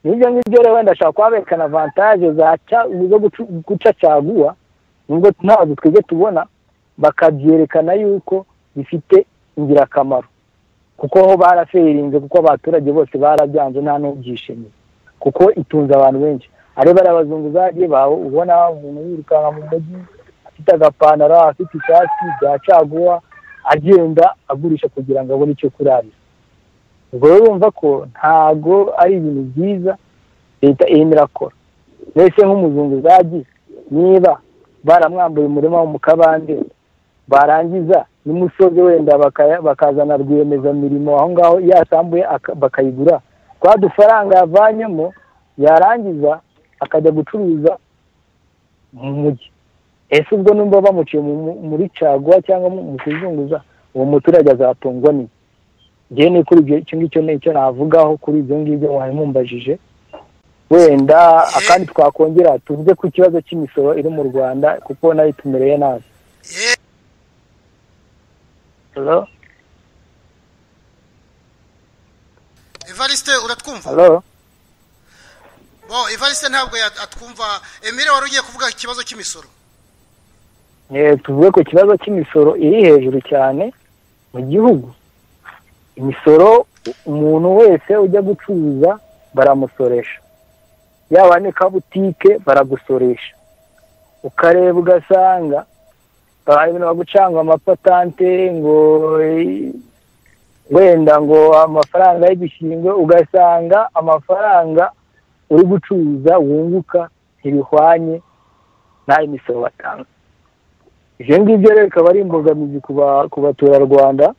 n'ibyo ngibyo rero wenda ashobora kuba berekana avantaje za ca- zo gucu- guca caguwa nubwo ntabwo twebwe tubona bakabyerekana yuko bifite ingirakamaro kuko ho baraferinze kuko abaturage bose barabyanze nta n'ubyishimiye kuko itunze abantu benshi ari bariya abazungu zagiye bawe ubona umuntu yirukanka mu mujyi afite agapantaro afite ishati bya caguwa agenda agurisha kugira ngo abone icyo kurarira ubwo rero urumva ko ntago ari ibintu byiza leta irimo irakora mbese nk'umuzungu zagiye niba baramwambuye umurima wo mu kabande barangiza n'umusozi wenda bakaya- bakazana rwiyemezamirimo aho ngaho yasambuye aka- bakayigura twa dufaranga yavanyemo yarangiza akajya gucuruza mu mujyi ese ubwo numva bamuciye mu- muri caguwa cyangwa mu mu kuzunguza uwo muturage azatungwa ni ngewe ni kuri ibyo icyo ngicyo ni icyo navugaho kuri ibyo ngibyo mwari mumbajije wenda akandi twakongera tuvuge ku kibazo cy'imisoro iri mu rwanda kuko nayo itumereye nabi Eh, halo evariste uratwumva halo bo evariste ntabwo ya- atwumva emile wari ugiye kuvuga ikibazo cy'imisoro Eh, tuvuge ku kibazo cy'imisoro iri hejuru cyane mu gihugu imisoro umuntu wese ujya gucuruza baramusoresha yaba ni kabutike baragusoresha ukareba ugasanga ba- ibintu bagucanga amapatante ngo eh, wenda ngo amafaranga y'igishingwe ugasanga amafaranga uri gucuruza wunguka ntibihwanye n'ayo imisoro batanga ibyo ngibyo rero bikaba ari imbogamizi ku ba- ku baturarwanda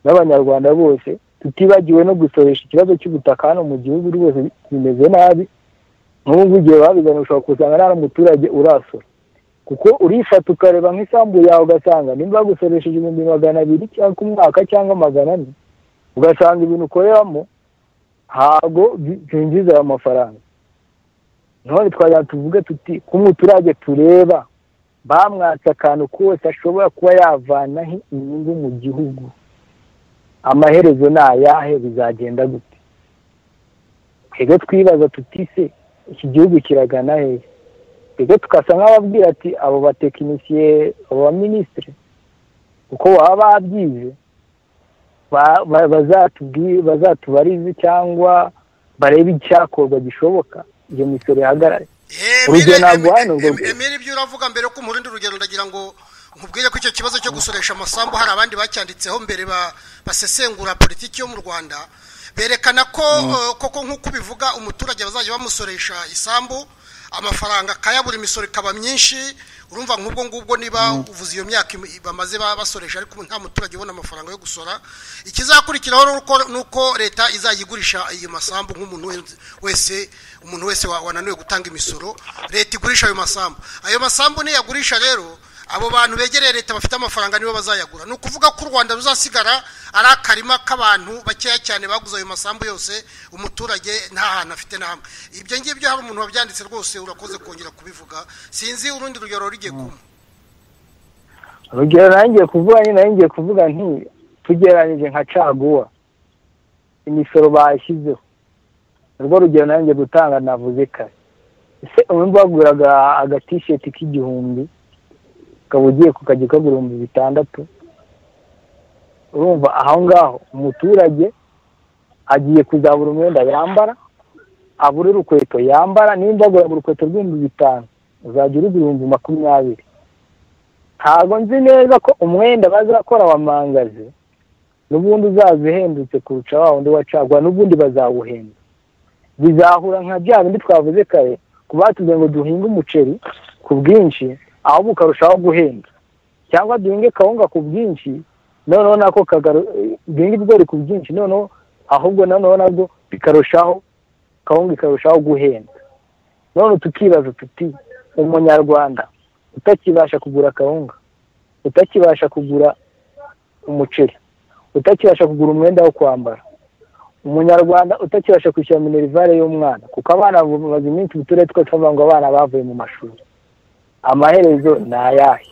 n'abanyarwanda bose tutibagiwe no gusoresha ikibazo cy'ubutaka hano mu gihugu rwose bimeze nabi nk'ubu ngubu igihe babigana ushobora kusanga nta n'umuturage urasora kuko urifata ukareba nk'isambu yawe ugasanga nimba bagusoresheje ibihumbi magana abiri cyangwa ku mwaka cyangwa magana ane ugasanga ibintu ukoreramo ntabwo bi- byinjiza ayo mafaranga none twajya tuvuge tuti ku muturage tureba bamwatse akantu kose ashobora kuba yavanaho inyungu mu gihugu amaherezo ni ayahe bizagenda gute twebwe twibaza tuti se iki gihugu kiragana hehe twebwe tugasa nk'ababwira ati abo batekinisiye abo baminisitiri uko baba babyize ba- ba- bazatubwi- bazatubarize cyangwa barebe icyakorwa gishoboka iyo misoro ihagarare Eh, Urugero Emile- ntabwo Emile- hano ngo- Em- emile ibyo uravuga mbere yo kumurindi urugero ndagira ngo nkubwire ko icyo kibazo cyo gusoresha amasambu hari abandi bacyanditseho mbere ba- basesengura politiki yo mu rwanda berekana ko eh, koko nk'uko ubivuga umuturage bazajya bamusoresha isambu amafaranga akayabura imisoro ikaba myinshi urumva nk'ubwo ngubwo niba uvuze iyo myaka im- bamaze ba- basoresha ariko nta muturage ubona amafaranga yo gusora ikizakurikiraho ni uko- ni uko leta izajya igurisha iyo masambu nk'umuntu wese- wese umuntu wese wa- wananiwe gutanga imisoro leta igurisha ayo masambu ayo masambu niyagurisha rero abo bantu begereye leta bafite amafaranga nibo bazayagura ni ukuvuga ko u rwanda ruzasigara ari akarima k'abantu bakeya cyane baguze ayo masambu yose umuturage nta hantu afite na hamwe ibyo ngibyo hari umuntu wabyanditse rwose urakoze kongera kubivuga sinzi urundi rugero rugiye kuma urugero nanjye kuvuga nyine nari ngiye kuvuga nti tugereranyije nka caguwa imisoro bashyizeho urwo rugero nanjye gutanga navuze kare ese ubundi baguraga agatisheti k'igihumbi ukaba ugiye kukajya ukagura ibihumbi bitandatu urumva aho ngaho umuturage agiye kuzabura umwenda yambara abura urukweto yambara nimba agura urukweto rw'ibihumbi bitanu uzajya urugura ibihumbi makumyabiri ntabwo nzi neza ko umwenda bazakora wa mangazi n'ubundi uzaza uhendutse kurusha wa wundi wacagwa n'ubundi bazawuhenda bizahura nka bya bindi twavuze kare ku batubwiye ngo duhinge umuceri ku bwinshi ahubwo ukarushaho guhenda cyangwa duhinge kawunga ku bwinshi noneho nako kagaru- duhinge ibigori ku bwinshi noneho ahubwo noneho nabwo bikarushaho kawunga ikarushaho guhenda none tukibaza tuti umunyarwanda utakibasha kugura kawunga utakibasha kugura umuceri utakibasha kugura umwenda wo kwambara umunyarwanda utakibasha kwishyura minerivare y'umwana kuko abana bamaze iminsi mu turere twose bavuga ngo abana bavuye mu mashuri amaherezo ni ayahe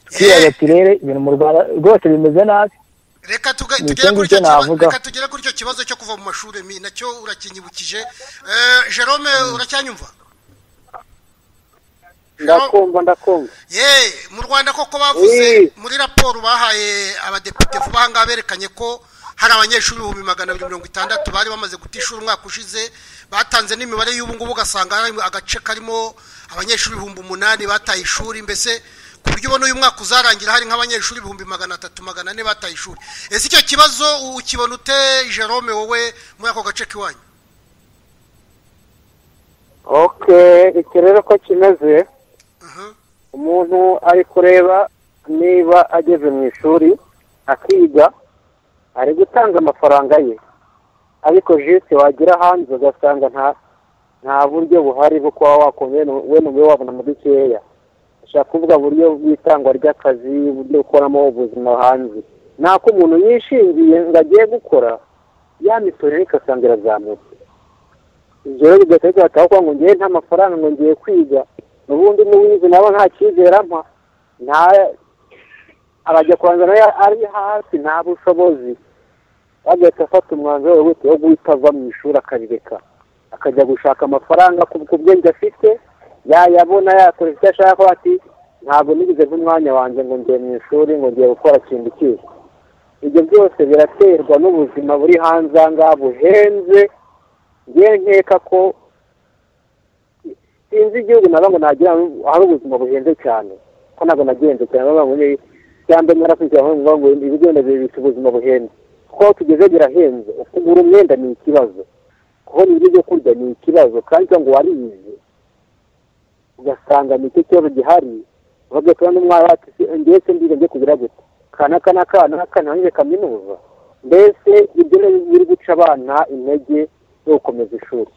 twibaza ati rero ibintu mu rwanda rwose bimeze nabi reka tuga- Ni tugere ikindi kuri icyo cyo kibazo navuga. reka tugere kuri icyo kibazo cyo kuva mu mashuri mi nacyo urakinyibukije Eh, jerome uracyanyumva ndakumva ndakumva ye mu rwanda koko bavuze Eh. muri raporo bahaye abadepite vuba aha ngaha berekanye ko hari abanyeshuri ibihumbi magana abiri mirongo itandatu bari bamaze guta ishuri umwaka ushize batanze n'imibare y'ubu ngubu ugasanga hari agace karimo abanyeshuri ibihumbi umunani bataye ishuri mbese ku buryo ubona uyu mwaka uzarangira hari nk'abanyeshuri ibihumbi magana atatu magana ane bataye ishuri ese icyo kibazo ukibona ute jerome wowe muri ako gace k'iwanyu oke iki rero ko kimeze Aha. umuntu ari kureba niba ageze mu ishuri akiga ari gutanga amafaranga ye ariko jisite wagira hanze ugasanga nta nta buryo buhari bwo kuba wakongera we n'umwe wabona mu dukeya ushobora kuvuga buryo bw'itangwa ry'akazi uburyo ukoramo ubuzima hanze nako umuntu yishingiye ngo agiye gukora ya misoro ikasanga irazamutse ibyo rero bigahita bigaragara ko ngo ngewe nta mafaranga ngo ngiye kwiga n'ubundi n'uwize nabo nta cyizere ampa nta arajya kubanza nayo ari hasi nta bushobozi agahita afata umwanzuro wihuse wo guhita ava mu ishuri akarireka akajya gushaka amafaranga ku bwenge afite yayabona yakora icyo ashaka ati ntabwo nigeze nk'umwanya wanjye ngo ngiye mu ishuri ngo ngiye gukora ikintu kibi ibyo byose biraterwa n'ubuzima buri hanze aha ngaha buhenze ngiye nkeka ko sinzi igihugu nabo ngo nagira hari ubuzima buhenze cyane ko ntabwo nagenze cyane bavuga ngo cyangwa narakurikirana ngo ngo ibigo ndabyo bita ubuzima buhenze kuko aho tugeze birahenze kugura umwenda ni ikibazo kubona ibiryo byo kurya ni ikibazo kandi ngo warize ugasanga ni icyo kibazo gihari bagahita n'umwari wacu ngewe se ndiga njye kugira gute kana kana kana kana nanjye kaminuza mbese ibyo rero biri guca abana intege yo gukomeza ishuri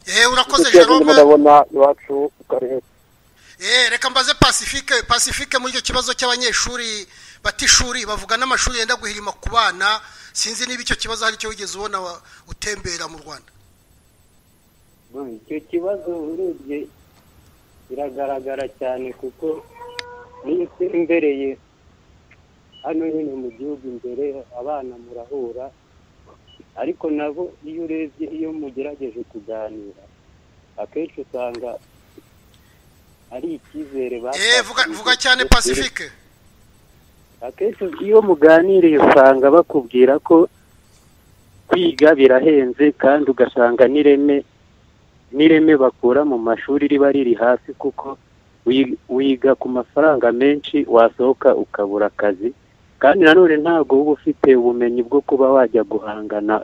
eee urakoze Icyo kibazo jerome ndabona iwacu ku karere eee reka mbaze pacifique pacifique muri icyo kibazo cy'abanyeshuri bata ishuri bavuga n'amashuri yenda guhirima ku bana sinzi niba icyo kibazo hari icyo wigeze ubona wa- utembera mu rwanda icyo kibazo urebye biragaragara cyane kuko niyo utembereye hano nyine mu gihugu imbere abana murahura ariko nabo iyo urebye iyo mugerageje kuganira akenshi usanga ari icyizere eee vuga vuga cyane pacifique akenshi iyo muganiriye usanga bakubwira ko kwiga birahenze kandi ugasanga n'ireme n'ireme bakura mu mashuri riba riri hasi kuko wi- wiga ku mafaranga menshi wasohoka ukabura akazi kandi nanone ntabwo uba ufite ubumenyi bwo kuba wajya guhangana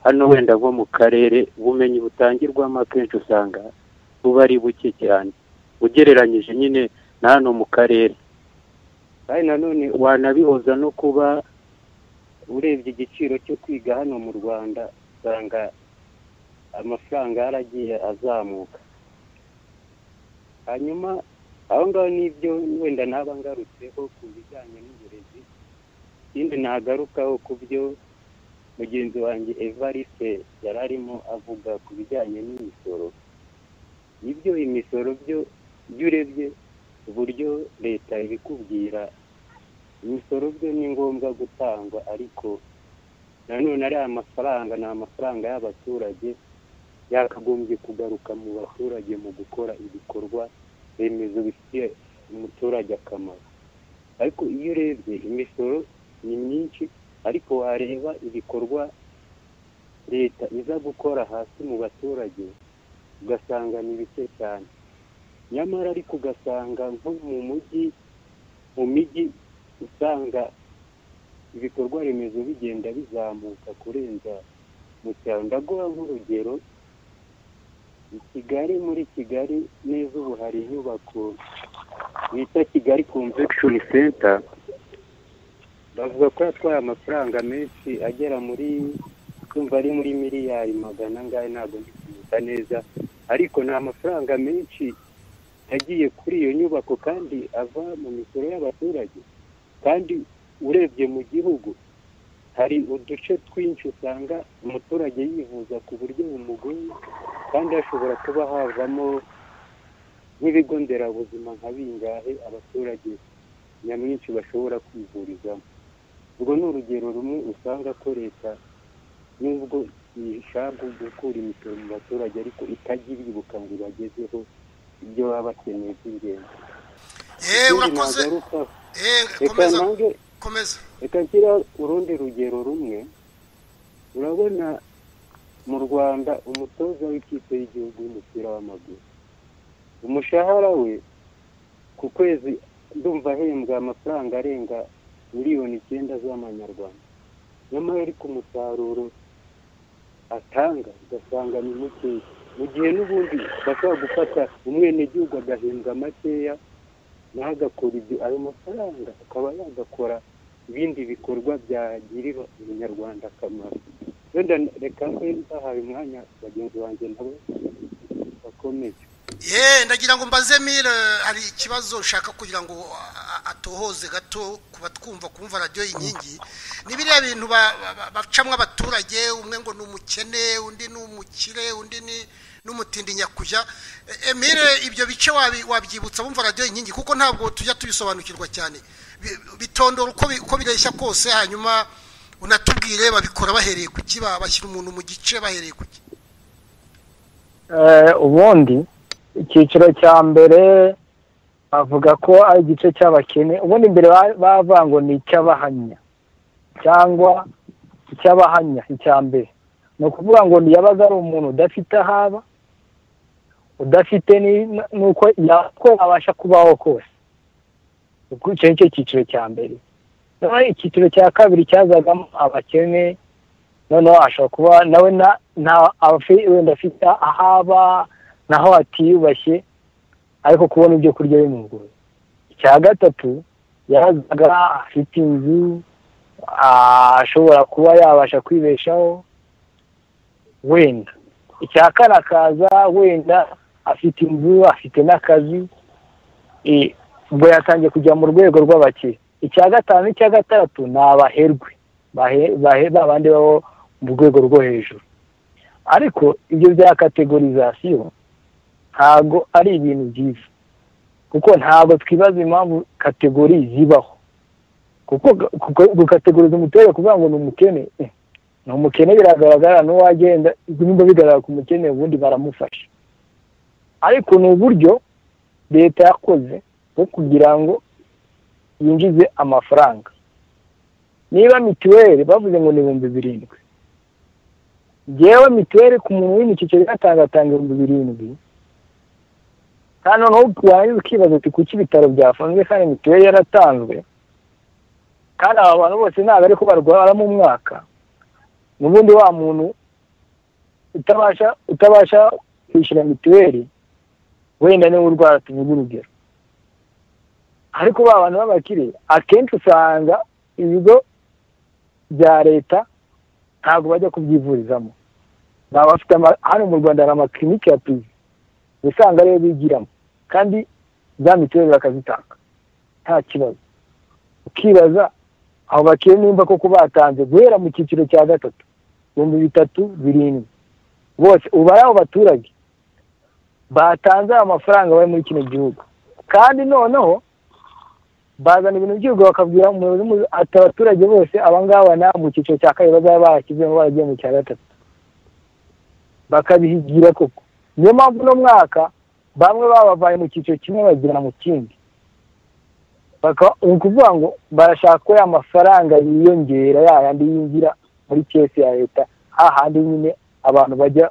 hano wenda nko mu karere ubumenyi butangirwamo akenshi usanga buba ari buke cyane ugereranyije nyine na hano mu karere kandi nanone wanabihoza no kuba urebye igiciro cyo kwiga hano mu rwanda usanga amafaranga yaragiye azamuka hanyuma aho ngaho n'ibyo wenda naba ngarutseho ku bijyanye n'uburezi ikindi nagarukaho ku byo mugenzi wanjye evariste yari arimo avuga ku bijyanye n'imisoro ibyo imisoro byo iyo urebye uburyo leta ibikubwira imisoro byo ni ngombwa gutangwa ariko nanone ariya mafaranga ni amafaranga y'abaturage yakagombye kugaruka mu baturage mu gukora ibikorwa remezo bifitiye umuturage akamaro ariko iyo urebye imisoro ni myinshi ariko wareba ibikorwa leta iza gukora hasi mu baturage ugasanga ni bike cyane nyamara ariko ugasanga nko mu mujyi mu mijyi usanga ibikorwa remezo bigenda bizamuka kurenza mu cyaro ndaguha nk'urugero i kigali muri kigali neza ubu hari inyubako bita kigali convention center bavuga ko yatwaye amafaranga menshi agera muri kumva ari muri miliyari magana angahe ntabwo ndi kwibuka neza ariko ni amafaranga menshi yagiye kuri iyo nyubako kandi ava mu misoro y'abaturage kandi urebye mu gihugu hari uduce twinshi usanga umuturage yivuza ku buryo bumugoye kandi hashobora kuba havamo nk'ibigo nderabuzima nka bingahe abaturage nyamwinshi bashobora kwivurizamo ubwo ni urugero rumwe usanga ko leta nubwo ishaka gukura imisoro mu baturage ariko itajya ibibuka ngo ibagezeho ibyo baba bakeneye by'ingenzi eee Ikindi urakoze nagaruka eee reka komeza nange komeza reka nshyira urundi rugero rumwe urabona mu rwanda umutoza w'ikipe y'igihugu y'umupira w'amaguru umushahara we ku kwezi ndumva ahembwa amafaranga arenga miliyoni icyenda z'amanyarwanda nyamara ariko umusaruro atanga ugasanga ni mukeya mu gihe n'ubundi bashobora gufata umwenegihugu agahembwa makeya nawe agakora ibyo ayo mafaranga akaba yagakora ibindi bikorwa byagirira umunyarwanda akamaro wenda reka mbe bahaye umwanya bagenzi banjye nabo bakomeye ye ndagira ngo mbaze mire hari ikibazo ushaka kugira ngo a- a- atohoze gato ku batwumva kumva radiyo inkingi ni biriya bintu ba- ba- bacamwo abaturage umwe ngo ni umukene undi ni umukire undi ni n'umutindi nyakujya E- emile ibyo bice wabi- wabyibutsa bumva radiyo inkingi kuko ntabwo tujya tubisobanukirwa cyane Bi- bitondora uko bi- uko bireshya kose hanyuma unatubwire babikora bahereye ku ki ba- bashyira umuntu mu gice bahereye ku ki Eh, ubundi icyiciro cya mbere bavuga ko ari igice cy'abakene ubundi mbere ba- bavuga ngo ni icy'abahamya cyangwa icy'abahamya icya mbere ni ukuvuga ngo ni yabaga ari umuntu udafite aho aba udafite ni- n'uko yako abasha kubaho kose ubwo icyo ni cyo cyiciro cya mbere noneho icyiciro cya kabiri cyazagamo abakene noneho ashobora kuba nawe na- nta afi- wenda afite aho aba naho atiyubashye ariko kubona ibyo kurya bimugoye icya gatatu yazaga afite inzu ah, ashobora kuba yabasha kwibeshaho wenda icya kane akaza wenda afite inzu afite n'akazi eh, ubwo yatangiye kujya mu rwego rw'abakire icya gatanu n'icya gatandatu ni abaherwe bahe- bahe- ba bandi babo mu rwego rwo hejuru ariko ibyo bya kategorizasiyo ntabwo ari ibintu byiza kuko ntabwo twibaza impamvu kategori zibaho kuko kuko- gukategoriza umuturage kuvuga ngo ni umukene eh, ni umukene biragaragara n'uwagenda nimba bigaragara ku mukene ubundi baramufasha ariko ni uburyo leta yakoze bwo kugira ngo yinjize amafaranga niba mituweli bavuze ngo ni ibihumbi birindwi ngewe mituweli ku muntu uri mu cyiciro gatanga atanga ibihumbi birindwi kandi noneho warangiza ukibaza uti kuki ibitaro byafunzwe kandi mituweli yaratanzwe kandi aba bantu bose ntabwo ariko barwara mu mwaka n'ubundi wa muntu utabasha utabasha kwishyura mituweli wenda niwe urwara tuvuga urugero ariko ba bantu b'abakire akenshi usanga ibigo bya leta ntabwo bajya kubyivurizamo baba bafite ama- hano mu rwanda hari amakirinike ya pirive usanga ariyo bigiramo kandi za mituweli bakazitanga nta kibazo ukibaza abo bakire nimba koko batanze guhera mu cyiciro cya gatatu ibihumbi bitatu birindwi bose uba ari abo baturage batanze ayo mafaranga bari muri kino gihugu kandi noneho bazana ibintu by'ubwo bakabwira umuyobozi mukuru ati abaturage bose abangaba nabo mu cyiciro cya kabiri bazaba barashyizemo baragiye mu cya gatatu bakabihigira koko niyo mpamvu uno mwaka bamwe babavaye mu cyiciro kimwe bagera mu kindi Baka- ni ukuvuga ngo barashaka ko ya mafaranga yiyongera ya yandi yinjira muri kesi ya leta hahandi nyine abantu bajya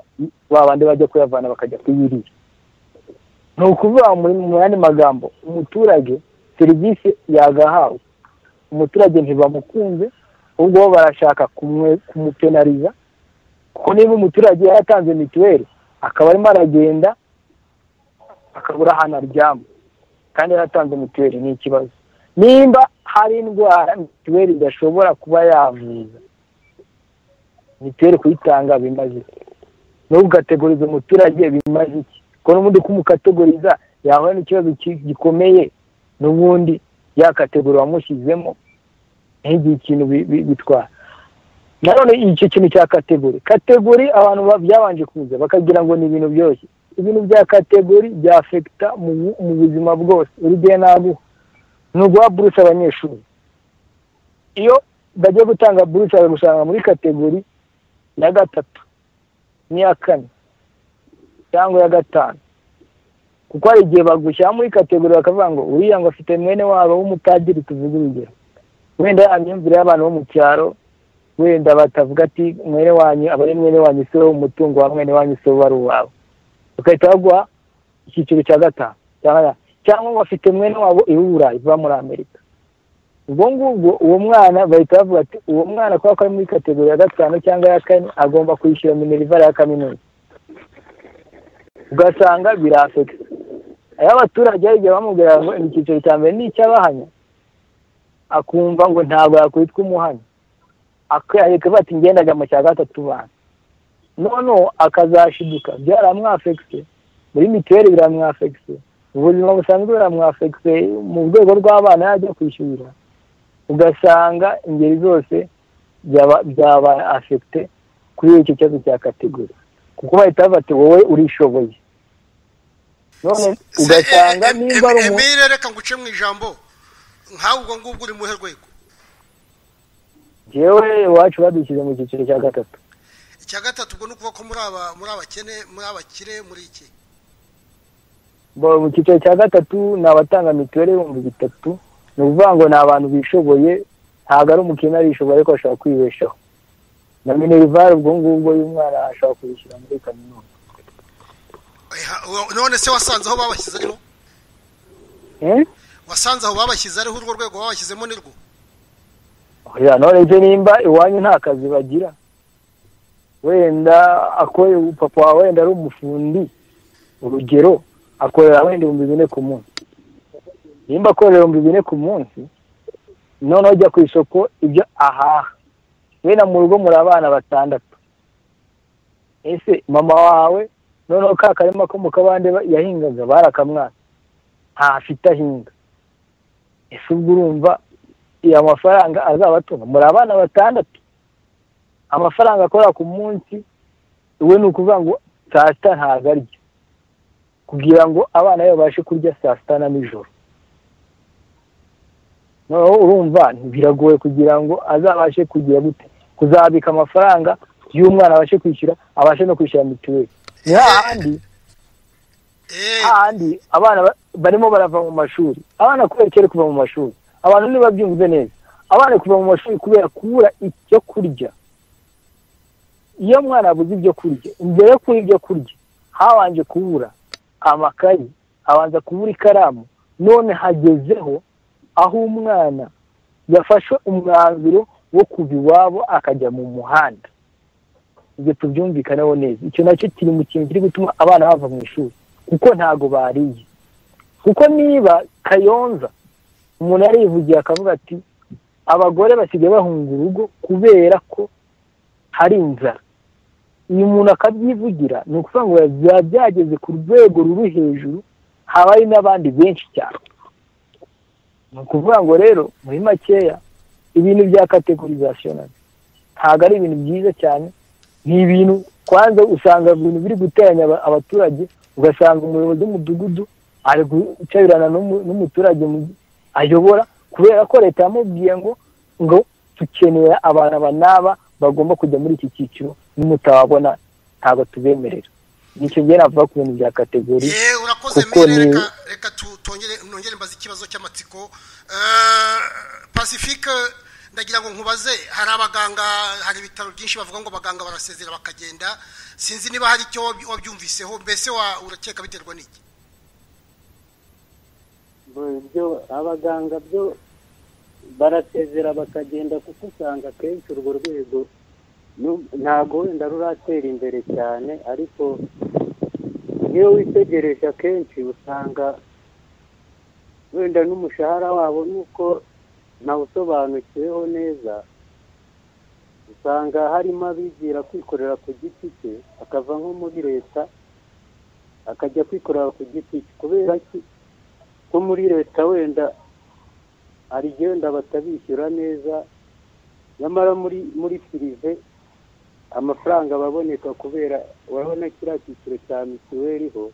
ba bandi bajya kuyavana bakajya kuyirira ni ukuvuga muri mu yandi magambo umuturage serivisi yagahawe umuturage ntibamukunze ahubwo bo barashaka kumwe- kumupenariza kuko niba umuturage yaratanze mituweli akaba arimo aragenda akabura ahantu aryama kandi yaratanze mituweli ni ikibazo nimba hari indwara mituweli idashobora kuba yavuza mituweli kuyitanga bimaze iki? no gukategoriza umuturage bimaze iki ko n'ubundi kumukategoriza yahura n'ikibazo ki- gikomeye n'ubundi yakategori wamushyizemo ntigire ikintu bi- bi- bitwara nanone icyo kintu cya kategori kategori abantu ba- byabanje kuza bakagira ngo ni ibintu byoroshye ibintu bya kategori byafekita mu bu- mu buzima bwose urugero naguha ni uguha buruse abanyeshuri iyo bagiye gutanga buruse bagusanga muri kategori ya gatatu n'iya kane cyangwa iya gatanu kuko hari igihe bagushyira muri kategori bakavuga ngo uriya ngo afite mwene wabo w'umupadiri tuvuge urugero wenda ya myumvire y'abantu bo mu cyaro wenda batavuga ati mwene wanyu aba ari mwene wanyu si wowe umutungo wa mwene wanyu si wowe ari uwawe bagahita baguha icyiciro cya gatanu cyangwa- cyangwa ngo afite mwene wabo iwuburayi iva muri amerika ubwo ngubwo uwo mwana bahita bavuga ati uwo mwana kubera ko ari muri kategori ya gatanu cyangwa ya kane agomba kwishyura minerivare ya kaminuza ugasanga birafekisa aho abaturage hari igihe bamubwira ngo ni icyiciro cya mbere ni icy'abahanya akumva ngo ntabwo yakwitwa umuhanya akareka bati ngendaga mu cya gatatu bantu none akazashiduka byaramwafekise muri mituweli biramwafekise ubuzima busanzwe biramwafekise mu rwego rw'abana yajya kwishyurira ugasanga ingeri zose byaba afekite kuri icyo kibazo cya kategori kuko bahita bati wowe urishoboye none ugasanga nimba ari umuntu emile reka nguce mu ijambo nkawe ubwo ngubwo uri mu ruhe rwego yewe iwacu badushyize mu cyiciro cya gatatu icya gatatu ubwo ni ukuvuga ko muri aba muri abakene muri abakire muri iki Bo, mu cyiciro cya gatatu ni abatanga mituweli ibihumbi bitatu ni ukuvuga ngo ni abantu bishoboye ntabwo ari umukene arishoboye ariko ashobora kwibeshaho na minerivare ubwo ngubwo y'umwana ashobora kuyishyura muri kaminuza Eha, wa- none se wasanze aho babashyize ariho Eh? wasanze aho babashyize ariho urwo rwego babashyizemo nirwo oya none se nimba iwanyu nta kazi bagira wenda akorera papa wawe wenda ari umufundi urugero akorera wenda ibihumbi bine ku munsi nimba akorera ibihumbi bine ku munsi noneho ujya ku isoko ibyo ahaha wenda mu rugo muri abana batandatu ese mama wawe noneho ka karima ko mu kabande ba- yahingaga barakamwaka ntafite ahinga ese ubwo urumva iya mafaranga azabatunga muri abana batandatu amafaranga akora ku munsi we ni ukuvuga ngo saa sita ntabwo arya kugira ngo abana be babashe kurya saa sita na nijoro noneho urumva biragoye kugira ngo azabashe kugira gute kuzabika amafaranga y'umwana abashe kwishyura abashe no kwishyura mituweli ni hahandi Eh, hahandi abana ba- barimo barava mu mashuri abana kubera kera kuva mu mashuri abantu ntibabyumve neza abana kuva mu mashuri kubera kubura ibyo kurya iyo mwana abuze ibyo kurya mbere yo kubura ibyo kurya habanje kubura amakayi abanza kubura ikaramu none hagezeho aho umwana yafashe umwanzuro wo kuva iwabo akajya mu muhanda ibyo tubyumvikaneho neza icyo nacyo kiri mu kintu kiri gutuma abana bava mu ishuri kuko ntago bariye kuko niba kayonza umuntu yarivugiye akavuga ati abagore basigaye bahunga urugo kubera ko hari inzara uyu muntu akabyivugira ni ukuvuga ngo biba byageze ku rwego ruri hejuru haba hari n'abandi benshi cyane ni ukuvuga ngo rero muri makeya ibintu bya kategorizasiyonari ntabwo ari ibintu byiza cyane ni ibintu kwanza usanga ibintu biri guteranya aba- abaturage ugasanga umuyobozi w'umudugudu ari gucabirana n'umu- n'umuturage mu- ayobora kubera ko leta yamubwiye ngo ngo dukenera abantu aba n'aba bagomba kujya muri iki cyiciro nimutababona ntabwo tubemerera nicyo njye navuga ku bintu bya kategori eh, urakoze kuko mire ni- reka reka tu- tongere nongere mbaze ikibazo cy'amatsiko Eh, pacifique ndagira ngo nkubaze hari abaganga hari ibitaro byinshi bavuga ngo abaganga barasezera bakagenda sinzi niba hari icyo waby- wabyumviseho mbese wa- urakeka biterwa n'iki byo abaganga byo barasezera bakagenda kuko usanga akenshi urwo rwego nu- ntabwo wenda ruratera imbere cyane ariko iyo witegereje akenshi usanga wenda n'umushahara wabo nuko ntawusobanukiweho neza usanga harimo abigira kwikorera ku giti cye akava nko muri leta akajya kwikorera ku giti cye kubera ki ko muri leta wenda hari igihe wenda batabishyura neza nyamara muri muri pirive amafaranga aba aboneka kubera urabona kiriya cyiciro cya mituweli ho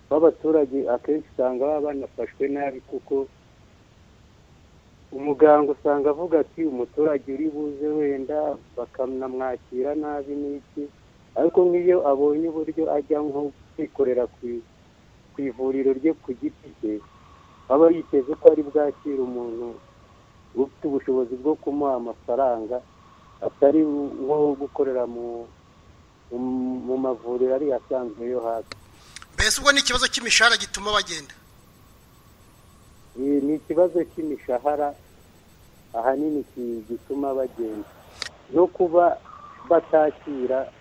b'abaturage akenshi usanga baba banafashwe nabi kuko umuganga usanga avuga ati umuturage uri buze wenda bakanamwakira nabi n'iki ariko nk'iyo abonye uburyo ajya nko kwikorera ku ku ivuriro rye ku giti cye aba yiteze ko ari bwakire umuntu ufite ubushobozi bwo kumuha amafaranga atari nko gukorera mu mu- mu mavuriro ari asanzwe yo hasi mbese ubwo ni ikibazo cy'imishahara gituma bagenda Iyi ni ikibazo cy'imishahara ahanini ki- gituma bagenda no kuba batakira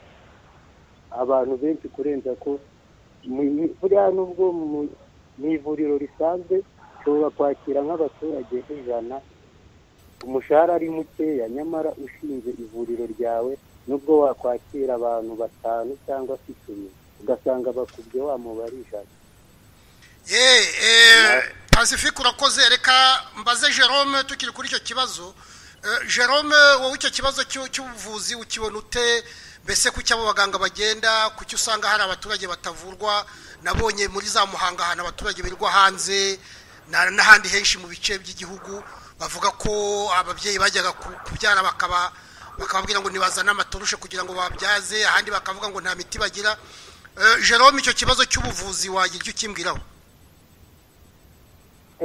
abantu benshi kurenza ko mu- mu- buriya nubwo mu- mu ivuriro risanzwe ushobora kwakira nk'abaturage ijana umushahara ari mukeya nyamara ushinze ivuriro ryawe nubwo wakwakira abantu batanu cyangwa se icumi ugasanga bakubye wa mubare ijana yeee pacifique urakoze reka mbaze jerome tukiri kuri icyo kibazo Eh, jerome wowe icyo kibazo cy'u- cy'ubuvuzi ukibona ute mbese kuki abo baganga bagenda kuki usanga hari abaturage batavurwa nabonye muri za muhanga ahantu abaturage birirwa hanze na- n'ahandi henshi mu bice by'igihugu bavuga ko ababyeyi bajyaga ku- kubyara bakaba bakababwira ngo ntibazane amatorushe kugira ngo babyaze ahandi bakavuga ngo nta miti bagira Eh, jerome icyo kibazo cy'ubuvuzi wagira icyo ukimbwiraho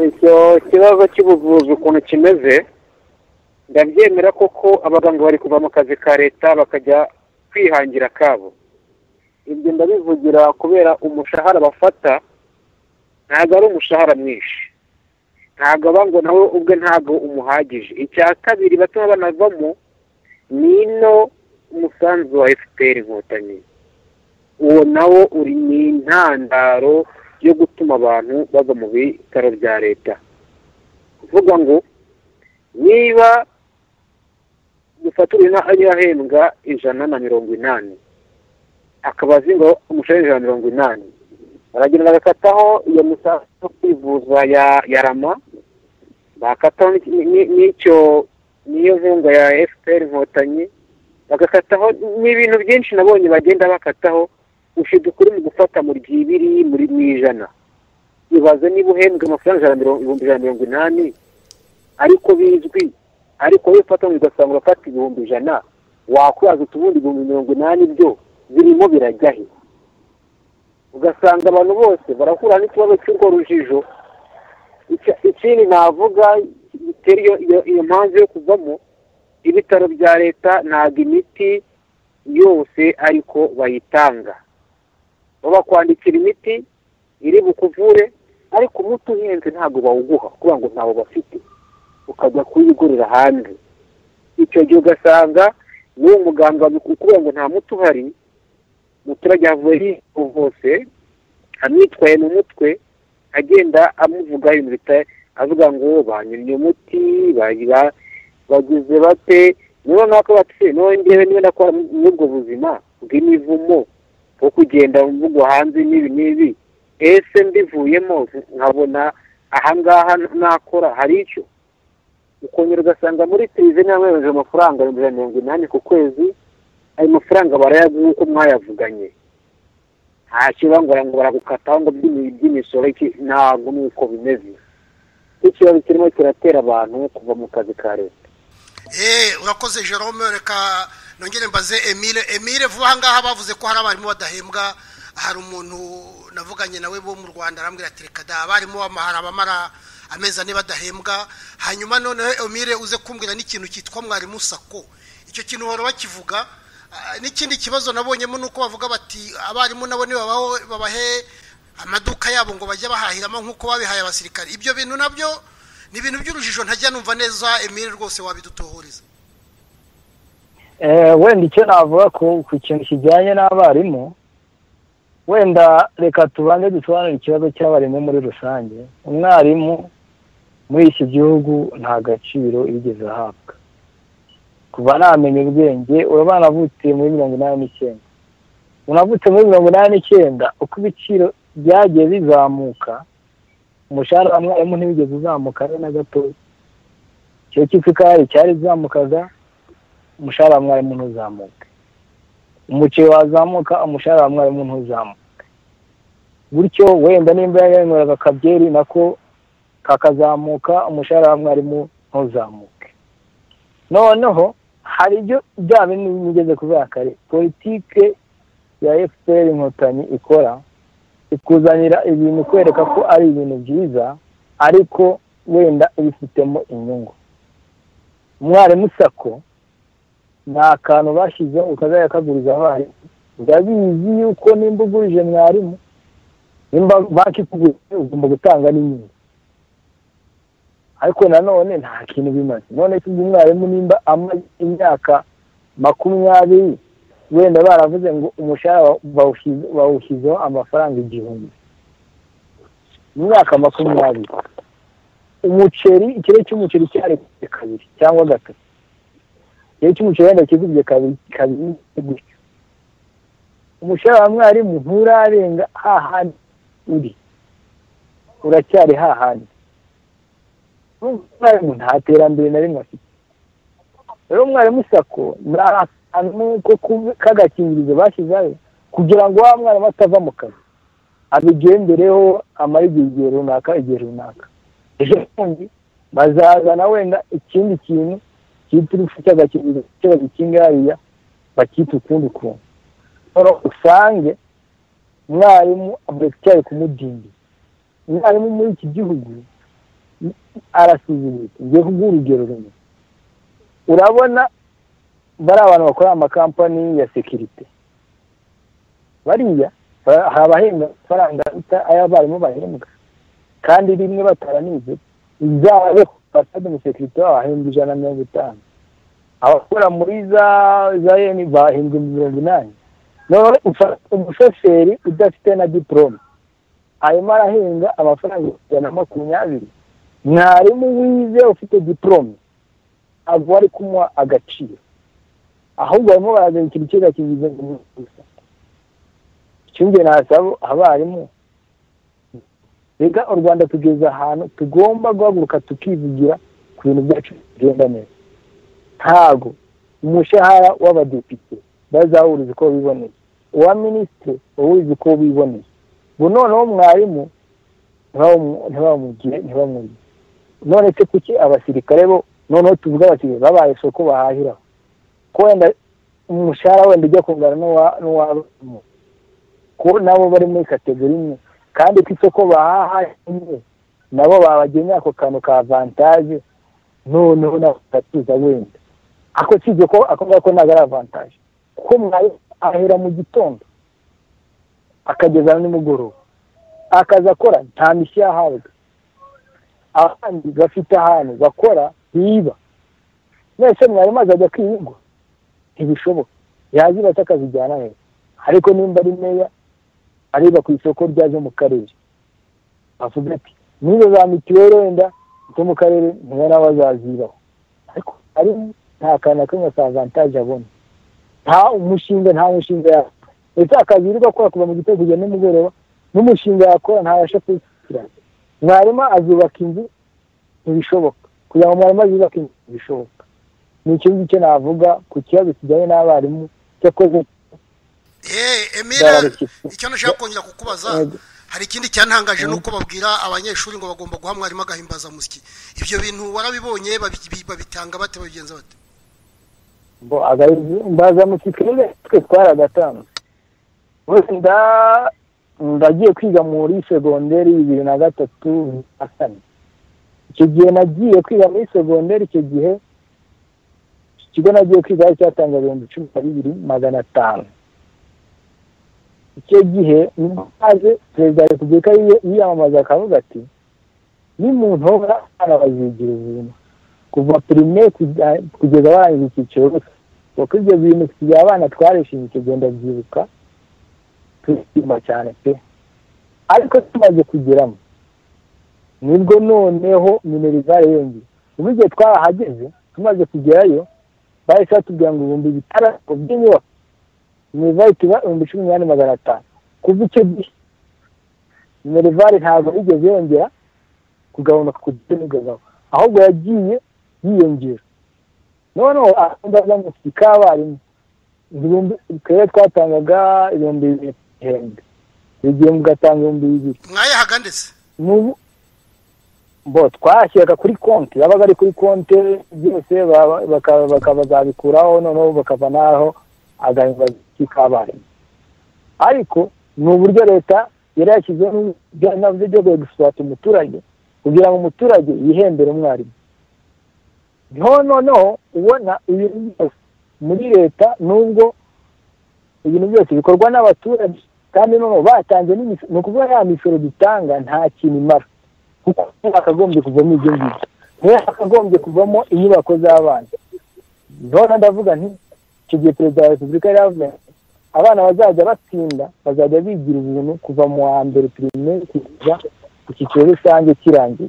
icyo kibazo cy'ubuvuzi ukuntu kimeze ndabyemera koko abaganga bari kuva mu kazi ka leta bakajya kwihangira akabo ibyo ndabivugira kubera umushahara bafata ntabwo ari umushahara mwinshi ntabwo aba ngo nawe ubwe ntabwo umuhagije icya kabiri batuma banavamo ni ino umusanzu wa efuperi inkotanyi uwo nawo uri ni intandaro yo gutuma abantu bava mu bitaro bya leta kuvuga ngo niba dufatura inka ariyo ahembwa ijana na mirongo inani akaba azi ngo umushahara w'ijana na mirongo inani baragenda bagakataho iyo misanzu yo kwivuza ya ya rama bakataho n'iki- ni- n'icyo niyo nkunga ya efuperi inkotanyi bagakataho ni ibintu byinshi nabonye bagenda bakataho ushinzwe ukuri mu gufata mu ryibiri muri mu ijana ibaze niba uhembwa amafaranga ijana na mirongo ibihumbi ijana na mirongo inani ariko bizwi ariko wowe ufata mu ugasanga urafata ibihumbi ijana wakwihaza utubundi ibihumbi mirongo inani byo birimo birajya he ugasanga abantu bose barahura n'ikibazo cy'urwo rujijo Icya- ikindi navuga gitera iyo- iyo- iyo mpamvu yo kuvamo ibitaro bya leta ntabwo imiti yose ariko bayitanga babakwandikira imiti iri bukuvure ariko umuti uhenze ntabwo bawuguha kugira ngo ntawo bafite ukajya kuyigurira hanze icyo gihe ugasanga n'uwo muganga ukubwira ngo nta muti uhari umuturage yavuye hose amwitwaye mu mutwe agenda amuvuga ibintu bita- avuga ngo banyuriye umuti bari ba- bagize bate niba nako bati none ndewe niba nakora muri ubwo buzima bw'imivumo bwo kugenda mvugo hanze n'ibi n'ibi ese mbivuyemo nkabona ahangaha nakora hari icyo ukongera ugasanga muri tirive nawe yohereje amafaranga ibihumbi ijana na mirongo inani ku kwezi ayo mafaranga barayaguha uko mwayavuganye nta kibangora ngo baragukataho ngo by'imi- by'imisoro iki ntabwo nuko bimeze ikibazo kirimo kiratera abantu kuva mu kazi ka leta Eh, urakoze jerome reka nongere mbaze emile emile vuba aha ngaha bavuze ko hari abarimu badahembwa hari umuntu navuganye nawe bo mu rwanda arambwira ati reka da abarimu bamahara abamara amezi ane badahembwa hanyuma noneho emile uze kumbwira n'ikintu cyitwa mwarimu sako icyo kintu bahora bakivuga Ah, n'ikindi kibazo nabonyemo ni uko bavuga bati abarimu nabo nibabaho babahe amaduka yabo ngo bajye bahahiramo nk'uko babihaye abasirikare ibyo bintu nabyo ni ibintu by'urujijo ntajya numva neza emile rwose wabidutohoreza Eh, wenda icyo navuga ku ku kintu kijyanye n'abarimu wenda reka tubanze dusobanure ikibazo cy'abarimu muri rusange umwarimu muri iki gihugu nta gaciro yigeze ahabwa kuva namenya ubwenge uraba wanavutse muri mirongo inani n'icyenda unavutse muri mirongo inani n'icyenda uko ibiciro byagiye bizamuka umushahara wa mwarimu ntiwigeze uzamuka habe na gatoya icyo cy'ikikari cyari zamukaga umushahara wa mwarimu ntuzamuke umuceri wazamuka umushahara wa mwarimu ntuzamuke gutyo wenda nimba yanyweraga akabyeri nako kakazamuka umushahara wa mwarimu ntuzamuke noneho hari ibyo bya bintu bigeze kubera kare politike ya efuperi inkotanyi ikora ikuzanira ibintu kwereka ko ari ibintu byiza ariko wenda ibifitemo inyungu umwarimu sako ni akantu bashyizeho ukazajya kaguriza abarimu urabizi yuko nimba ugurije mwarimu nimba banki ikugurije ugomba gutanga n'inyungu ariko nanone nta kintu bimaze none se ubwo umwarimu nimba amaze imyaka makumyabiri wenda baravuze ngo umushahara bawushyize- bawushyizeho amafaranga igihumbi mu myaka makumyabiri umuceri ikiro cy'umuceri cyarebye kabiri cyangwa gatatu ikiro cy'umuceri wenda kizibye kabiri kabiri gutyo umushahara wa mwarimu nturarenga hahandi uri uracyari hahandi umwarimu nta terambere na rimwe afite rero umwarimu sako ni akantu k'agakingirizo bashyizeho kugira ngo wa mwana atava mu kazi abigendereho amara igihe runaka igihe runaka ejo bundi bazazana wenda ikindi kintu cyitwa urufu cy'agakingirizo cy'ikibazo kingariya bakita ukundi kuntu usange umwarimu amurekitari kumudindiza umwarimu muri iki gihugu arasuzumika ngewe urugero rumwe urabona bari abantu bakorera amakampani ya sekirite bariya hari abahembwa amafaranga aruta ay'abarimu bahembwa kandi rimwe bataranize izaba fasade umusekirite wabo ahembwa ijana na mirongo itanu abakora muri za za eni bahembwa mirongo inani none umushoferi udafite na diporome arimo arahenga amafaranga ijana na makumyabiri mwarimu wize ufite diporome ntabwo bari kumuha agaciro ahubwo barimo barazana ikintu cyiza kigize ngo gusa icyumve nasaba abarimu reka u rwanda tugeze ahantu tugomba guhaguruka tukivugira ku bintu byacu bigenda neza ntabwo umushahara w'abadepite bazawuriza uko biboneye uwa minisitiri wawuriza uko biboneye ubu noneho mwarimu ntibamugire ntibamugire none se kuki abasirikare bo noneho tuvuga bati babaye isoko bahahiraho ko wenda umushahara wenda ujya kungana n'uwabarimu ko nabo bari muri kategori imwe kandi ko isoko bahaha imwe nabo babagenera ako kantu ka avantaje noneho nabo bagatuza wenda ako usibye ko ako ngako ntabwo ari avantaje kuko mwarimu ahera mu gitondo akageza nimugoroba akazi akora nta mishyi yahabwa abandi bafite ahantu bakora biba mwese mwarimu azajya kwiyigwa ntibishoboka yaziba atakazijyana heza ariko nimba ari meya areba ku isoko ryaje mu karere avuga ati nizo za mituweli wenda zo mu karere niba nawe azazibaho ariko ari nta kantu na kamwe ka vantaje abona nta umushinga nta mushinga yakora ndetse akazi yirirwa akora kuva mu gitondo kugera nimugoroba n'umushinga yakora ntabasha kuwukurikirana mwarimu azubaka inzu ntibishoboka kugira ngo mwarimu azubake inzu ntibishoboka ni icyo ngicyo navuga ku kibazo kijyanye n'abarimu cyakoze emera icyo nashaka kongera kukubaza hari ikindi cyantangaje nuko babwira abanyeshuri ngo bagomba guha mwarimu agahimbazamusyi ibyo bintu warabibonye babitanga bate babigenza bate ngo agahimbazamusyi twebwe twe twaragatanga ndagiye kwiga muri segonderi bibiri na gatatu na kane icyo gihe nagiye kwiga muri segonderi icyo gihe ikigo nagiye kwiga cyatanga ibihumbi cumi na bibiri magana atanu icyo gihe maze perezida wa repubulika yiyamamaza akavuga ati nimuntora abana bazigira ubuntu kuva pirime kugeza barangije icyiciro kuko ibyo bintu kugira abana twarishimye tugenda byibuka turishima cyane pe ariko tumaze kugeramo nibwo noneho minerivare yongeye ubu igihe twahageze tumaze kugerayo bahise batubwira ngo ibihumbi bitandatu by'inyubako minerivare tuba ibihumbi cumi n'umunani magana atanu kuva icyo gihe minerivare ntabwo yigeze yongera kugabanuka ku giti n'igabaho ahubwo yagiye yiyongera noneho ahangaha mu k'abarimu twebwe twatangaga ibihumbi bibiri hembwe buri gihe mugatanga ibihumbi bibiri mwayahaga ndetse n'ubu bo twashyiraga kuri konti yabaga ari kuri konti byose bakabazabikuraho noneho bakava n'aho agahimba k'abarimu ariko ni uburyo leta yari yashyizeho n'uburyo byo guswata umuturage kugira ngo umuturage yihembere umwarimu niho noneho ubona ibintu byose muri leta nubwo ibintu byose bikorwa n'abaturage kandi noneho batanze n'imisoro ni ukuvuga ya misoro dutanga nta kintu imara kuko hakagombye kuvamo ibyo ngibyo niyo hakagombye kuvamo inyubako z'abana noneho ndavuga nti icyo gihe perezida wa repubulika yari yavuze abana bazajya batsinda bazajya bigira ubuntu kuva mu wa mbere pirimeri kugeza ku cyiciro rusange kirangiye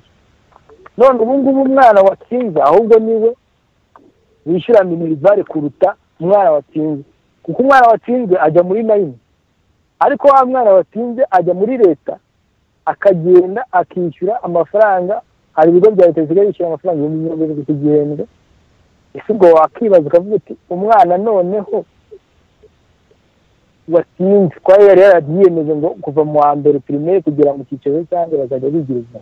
none ubu ngubu umwana watsinze ahubwo niwe wishyura minirivare kuruta umwana watsinze kuko umwana watsinze ajya muri nayini ariko wa mwana watsinze ajya muri leta akagenda akishyura amafaranga hari ibigo bya leta bisigaye bishyura amafaranga ibihumbi mirongo irindwi ku gihembwe ese ubwo wakibaza ukavuga uti umwana noneho watsinze kuba yari yarabyiyemeje ngo kuva mu wa mbere pirimeri kugera mu cyiciro rusange bazajya bigira ubuzima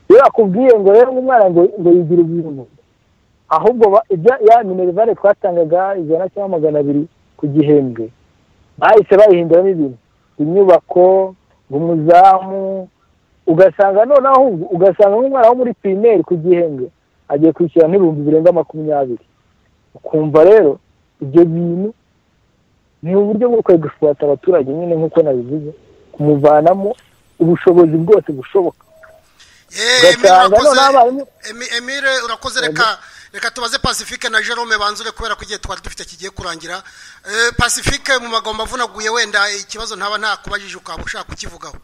iyo bakubwiye ngo rero umwana ngo ngo yigire ubuzima ahubwo ibyo ya minerivare twatangaga ijana cyangwa magana abiri ku gihembwe bahise bayihinduramo ibintu inyubako umuzamu ugasanga noneho ugasanga nk'umwana wo muri pirimeri ku gihembwe agiye kwishyura n'ibihumbi birenga makumyabiri ukumva rero ibyo bintu ni uburyo bwo kwegushwata abaturage nyine nk'uko nabivuze kumuvanamo ubushobozi bwose bushoboka emile urakoze reka reka tubaze pacifique na jerome banzure kubera ko igihe twari dufite kigiye kurangira pacifique mu magambo avunaguye wenda ikibazo ntaba ntakubajije ukaba ushaka kukivugaho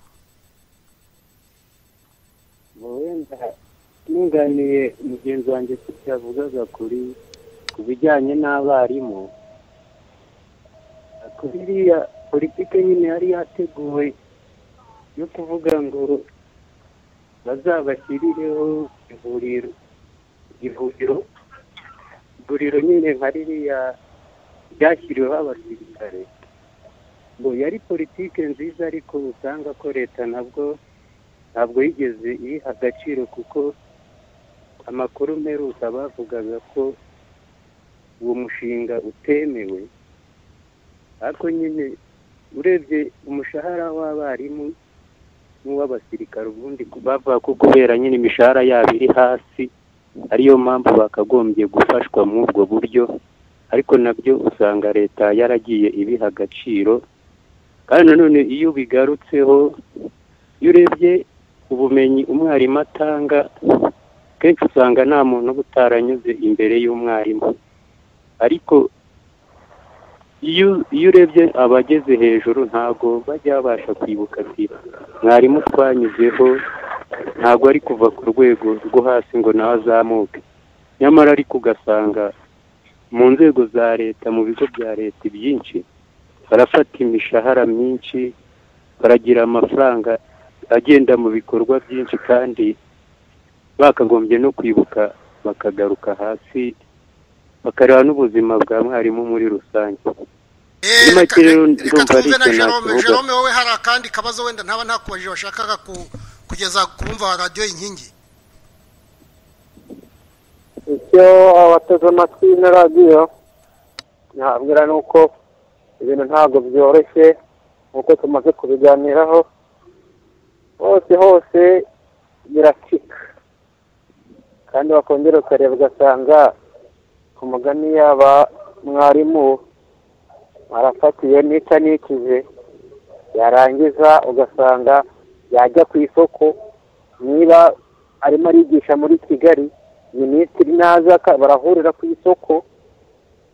wenda ntunganiye mugenzi wanjye yavugaga kuri ku bijyanye n'abarimu kuri iriya politiki nyine yari yateguwe yo kuvuga ngo bazabashyirireho ivuriro ivuriro ivuriro nyine nka ririya ryashyiriweho abasirikare ngo yari politiki nziza ariko usanga ko leta nabwo ntabwo yigeze iyiha agaciro kuko amakuru mperuka bavugaga ko uwo mushinga utemewe ariko nyine urebye umushahara w'abarimu n'uw'abasirikare ubundi bavuga ko kubera nyine imishahara yabo iri hasi ariyo mpamvu bakagombye gufashwa muri ubwo buryo ariko nabyo usanga leta yaragiye ibiha agaciro kandi nanone iyo bigarutseho iyo urebye ubumenyi umwarimu atanga kenshi usanga nta muntu uba utaranyuze imbere y'umwarimu ariko iyo iyo urebye abageze hejuru ntabwo bajya babasha kwibuka ati mwarimu twanyuzeho ntabwo ari kuva ku rwego rwo hasi ngo nawe azamuke nyamara ariko ugasanga mu nzego za leta mu bigo bya leta byinshi barafata imishahara myinshi baragira amafaranga agenda mu bikorwa byinshi kandi bakagombye no kwibuka bakagaruka hasi bakareba n'ubuzima bwa mwarimu muri rusange reka twumve na jerome jerome wowe hari akandi kabazo wenda ntaba ntakubajije washakaga kugeza kubumva radiyo inkingi icyo abateze amatwi na radiyo nabwira ni uko ibintu ntabwo byoroshye nk'uko tumaze kubiganiraho hose hose biracika kandi wakongera ukareba ugasanga ku mugani yaba mwarimu arafatiye nica nikize yarangiza ugasanga yajya ku isoko niba arimo arigisha muri kigali minisitiri naza barahurira ku isoko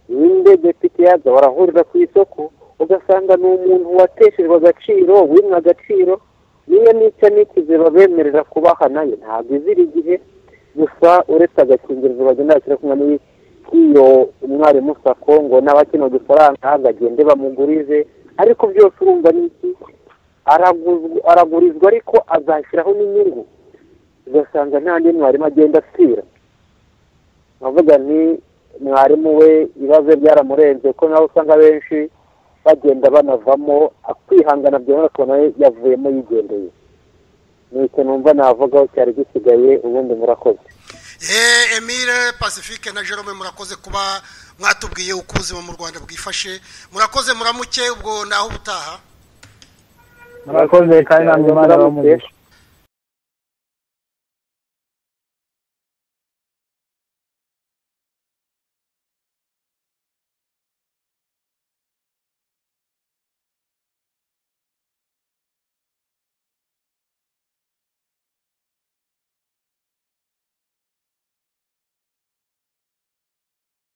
ninde depite yaza barahurira ku isoko ugasanga ni umuntu wateshejwe agaciro wimwe agaciro niyo nica nikize babemerera kubaha nayo ntabwo izira igihe gusa uretse agakingirizo bagenda bashyira kumwe n'iyi iyo umwarimu sako ngo n'abakina udufaranga bagende bamugurize ariko byose urumva ni iki aragurizwa ariko azashyiraho n'inyungu ugasanga nta n'undi mwarimu agenda asira nkavuga nti mwarimu we ibibazo byaramurenze ko nawe usanga benshi bagenda banavamo kwihangana byabona akabona yavuyemo yigendeye ni icyo numva navugaho cyari gisigaye ubundi murakoze emile pacifique na jerome murakoze kuba mwatubwiye uko ubuzima mu rwanda bwifashe murakoze muramuke ubwo naho ubutaha murakoze kandi ntabwo imana bamugisha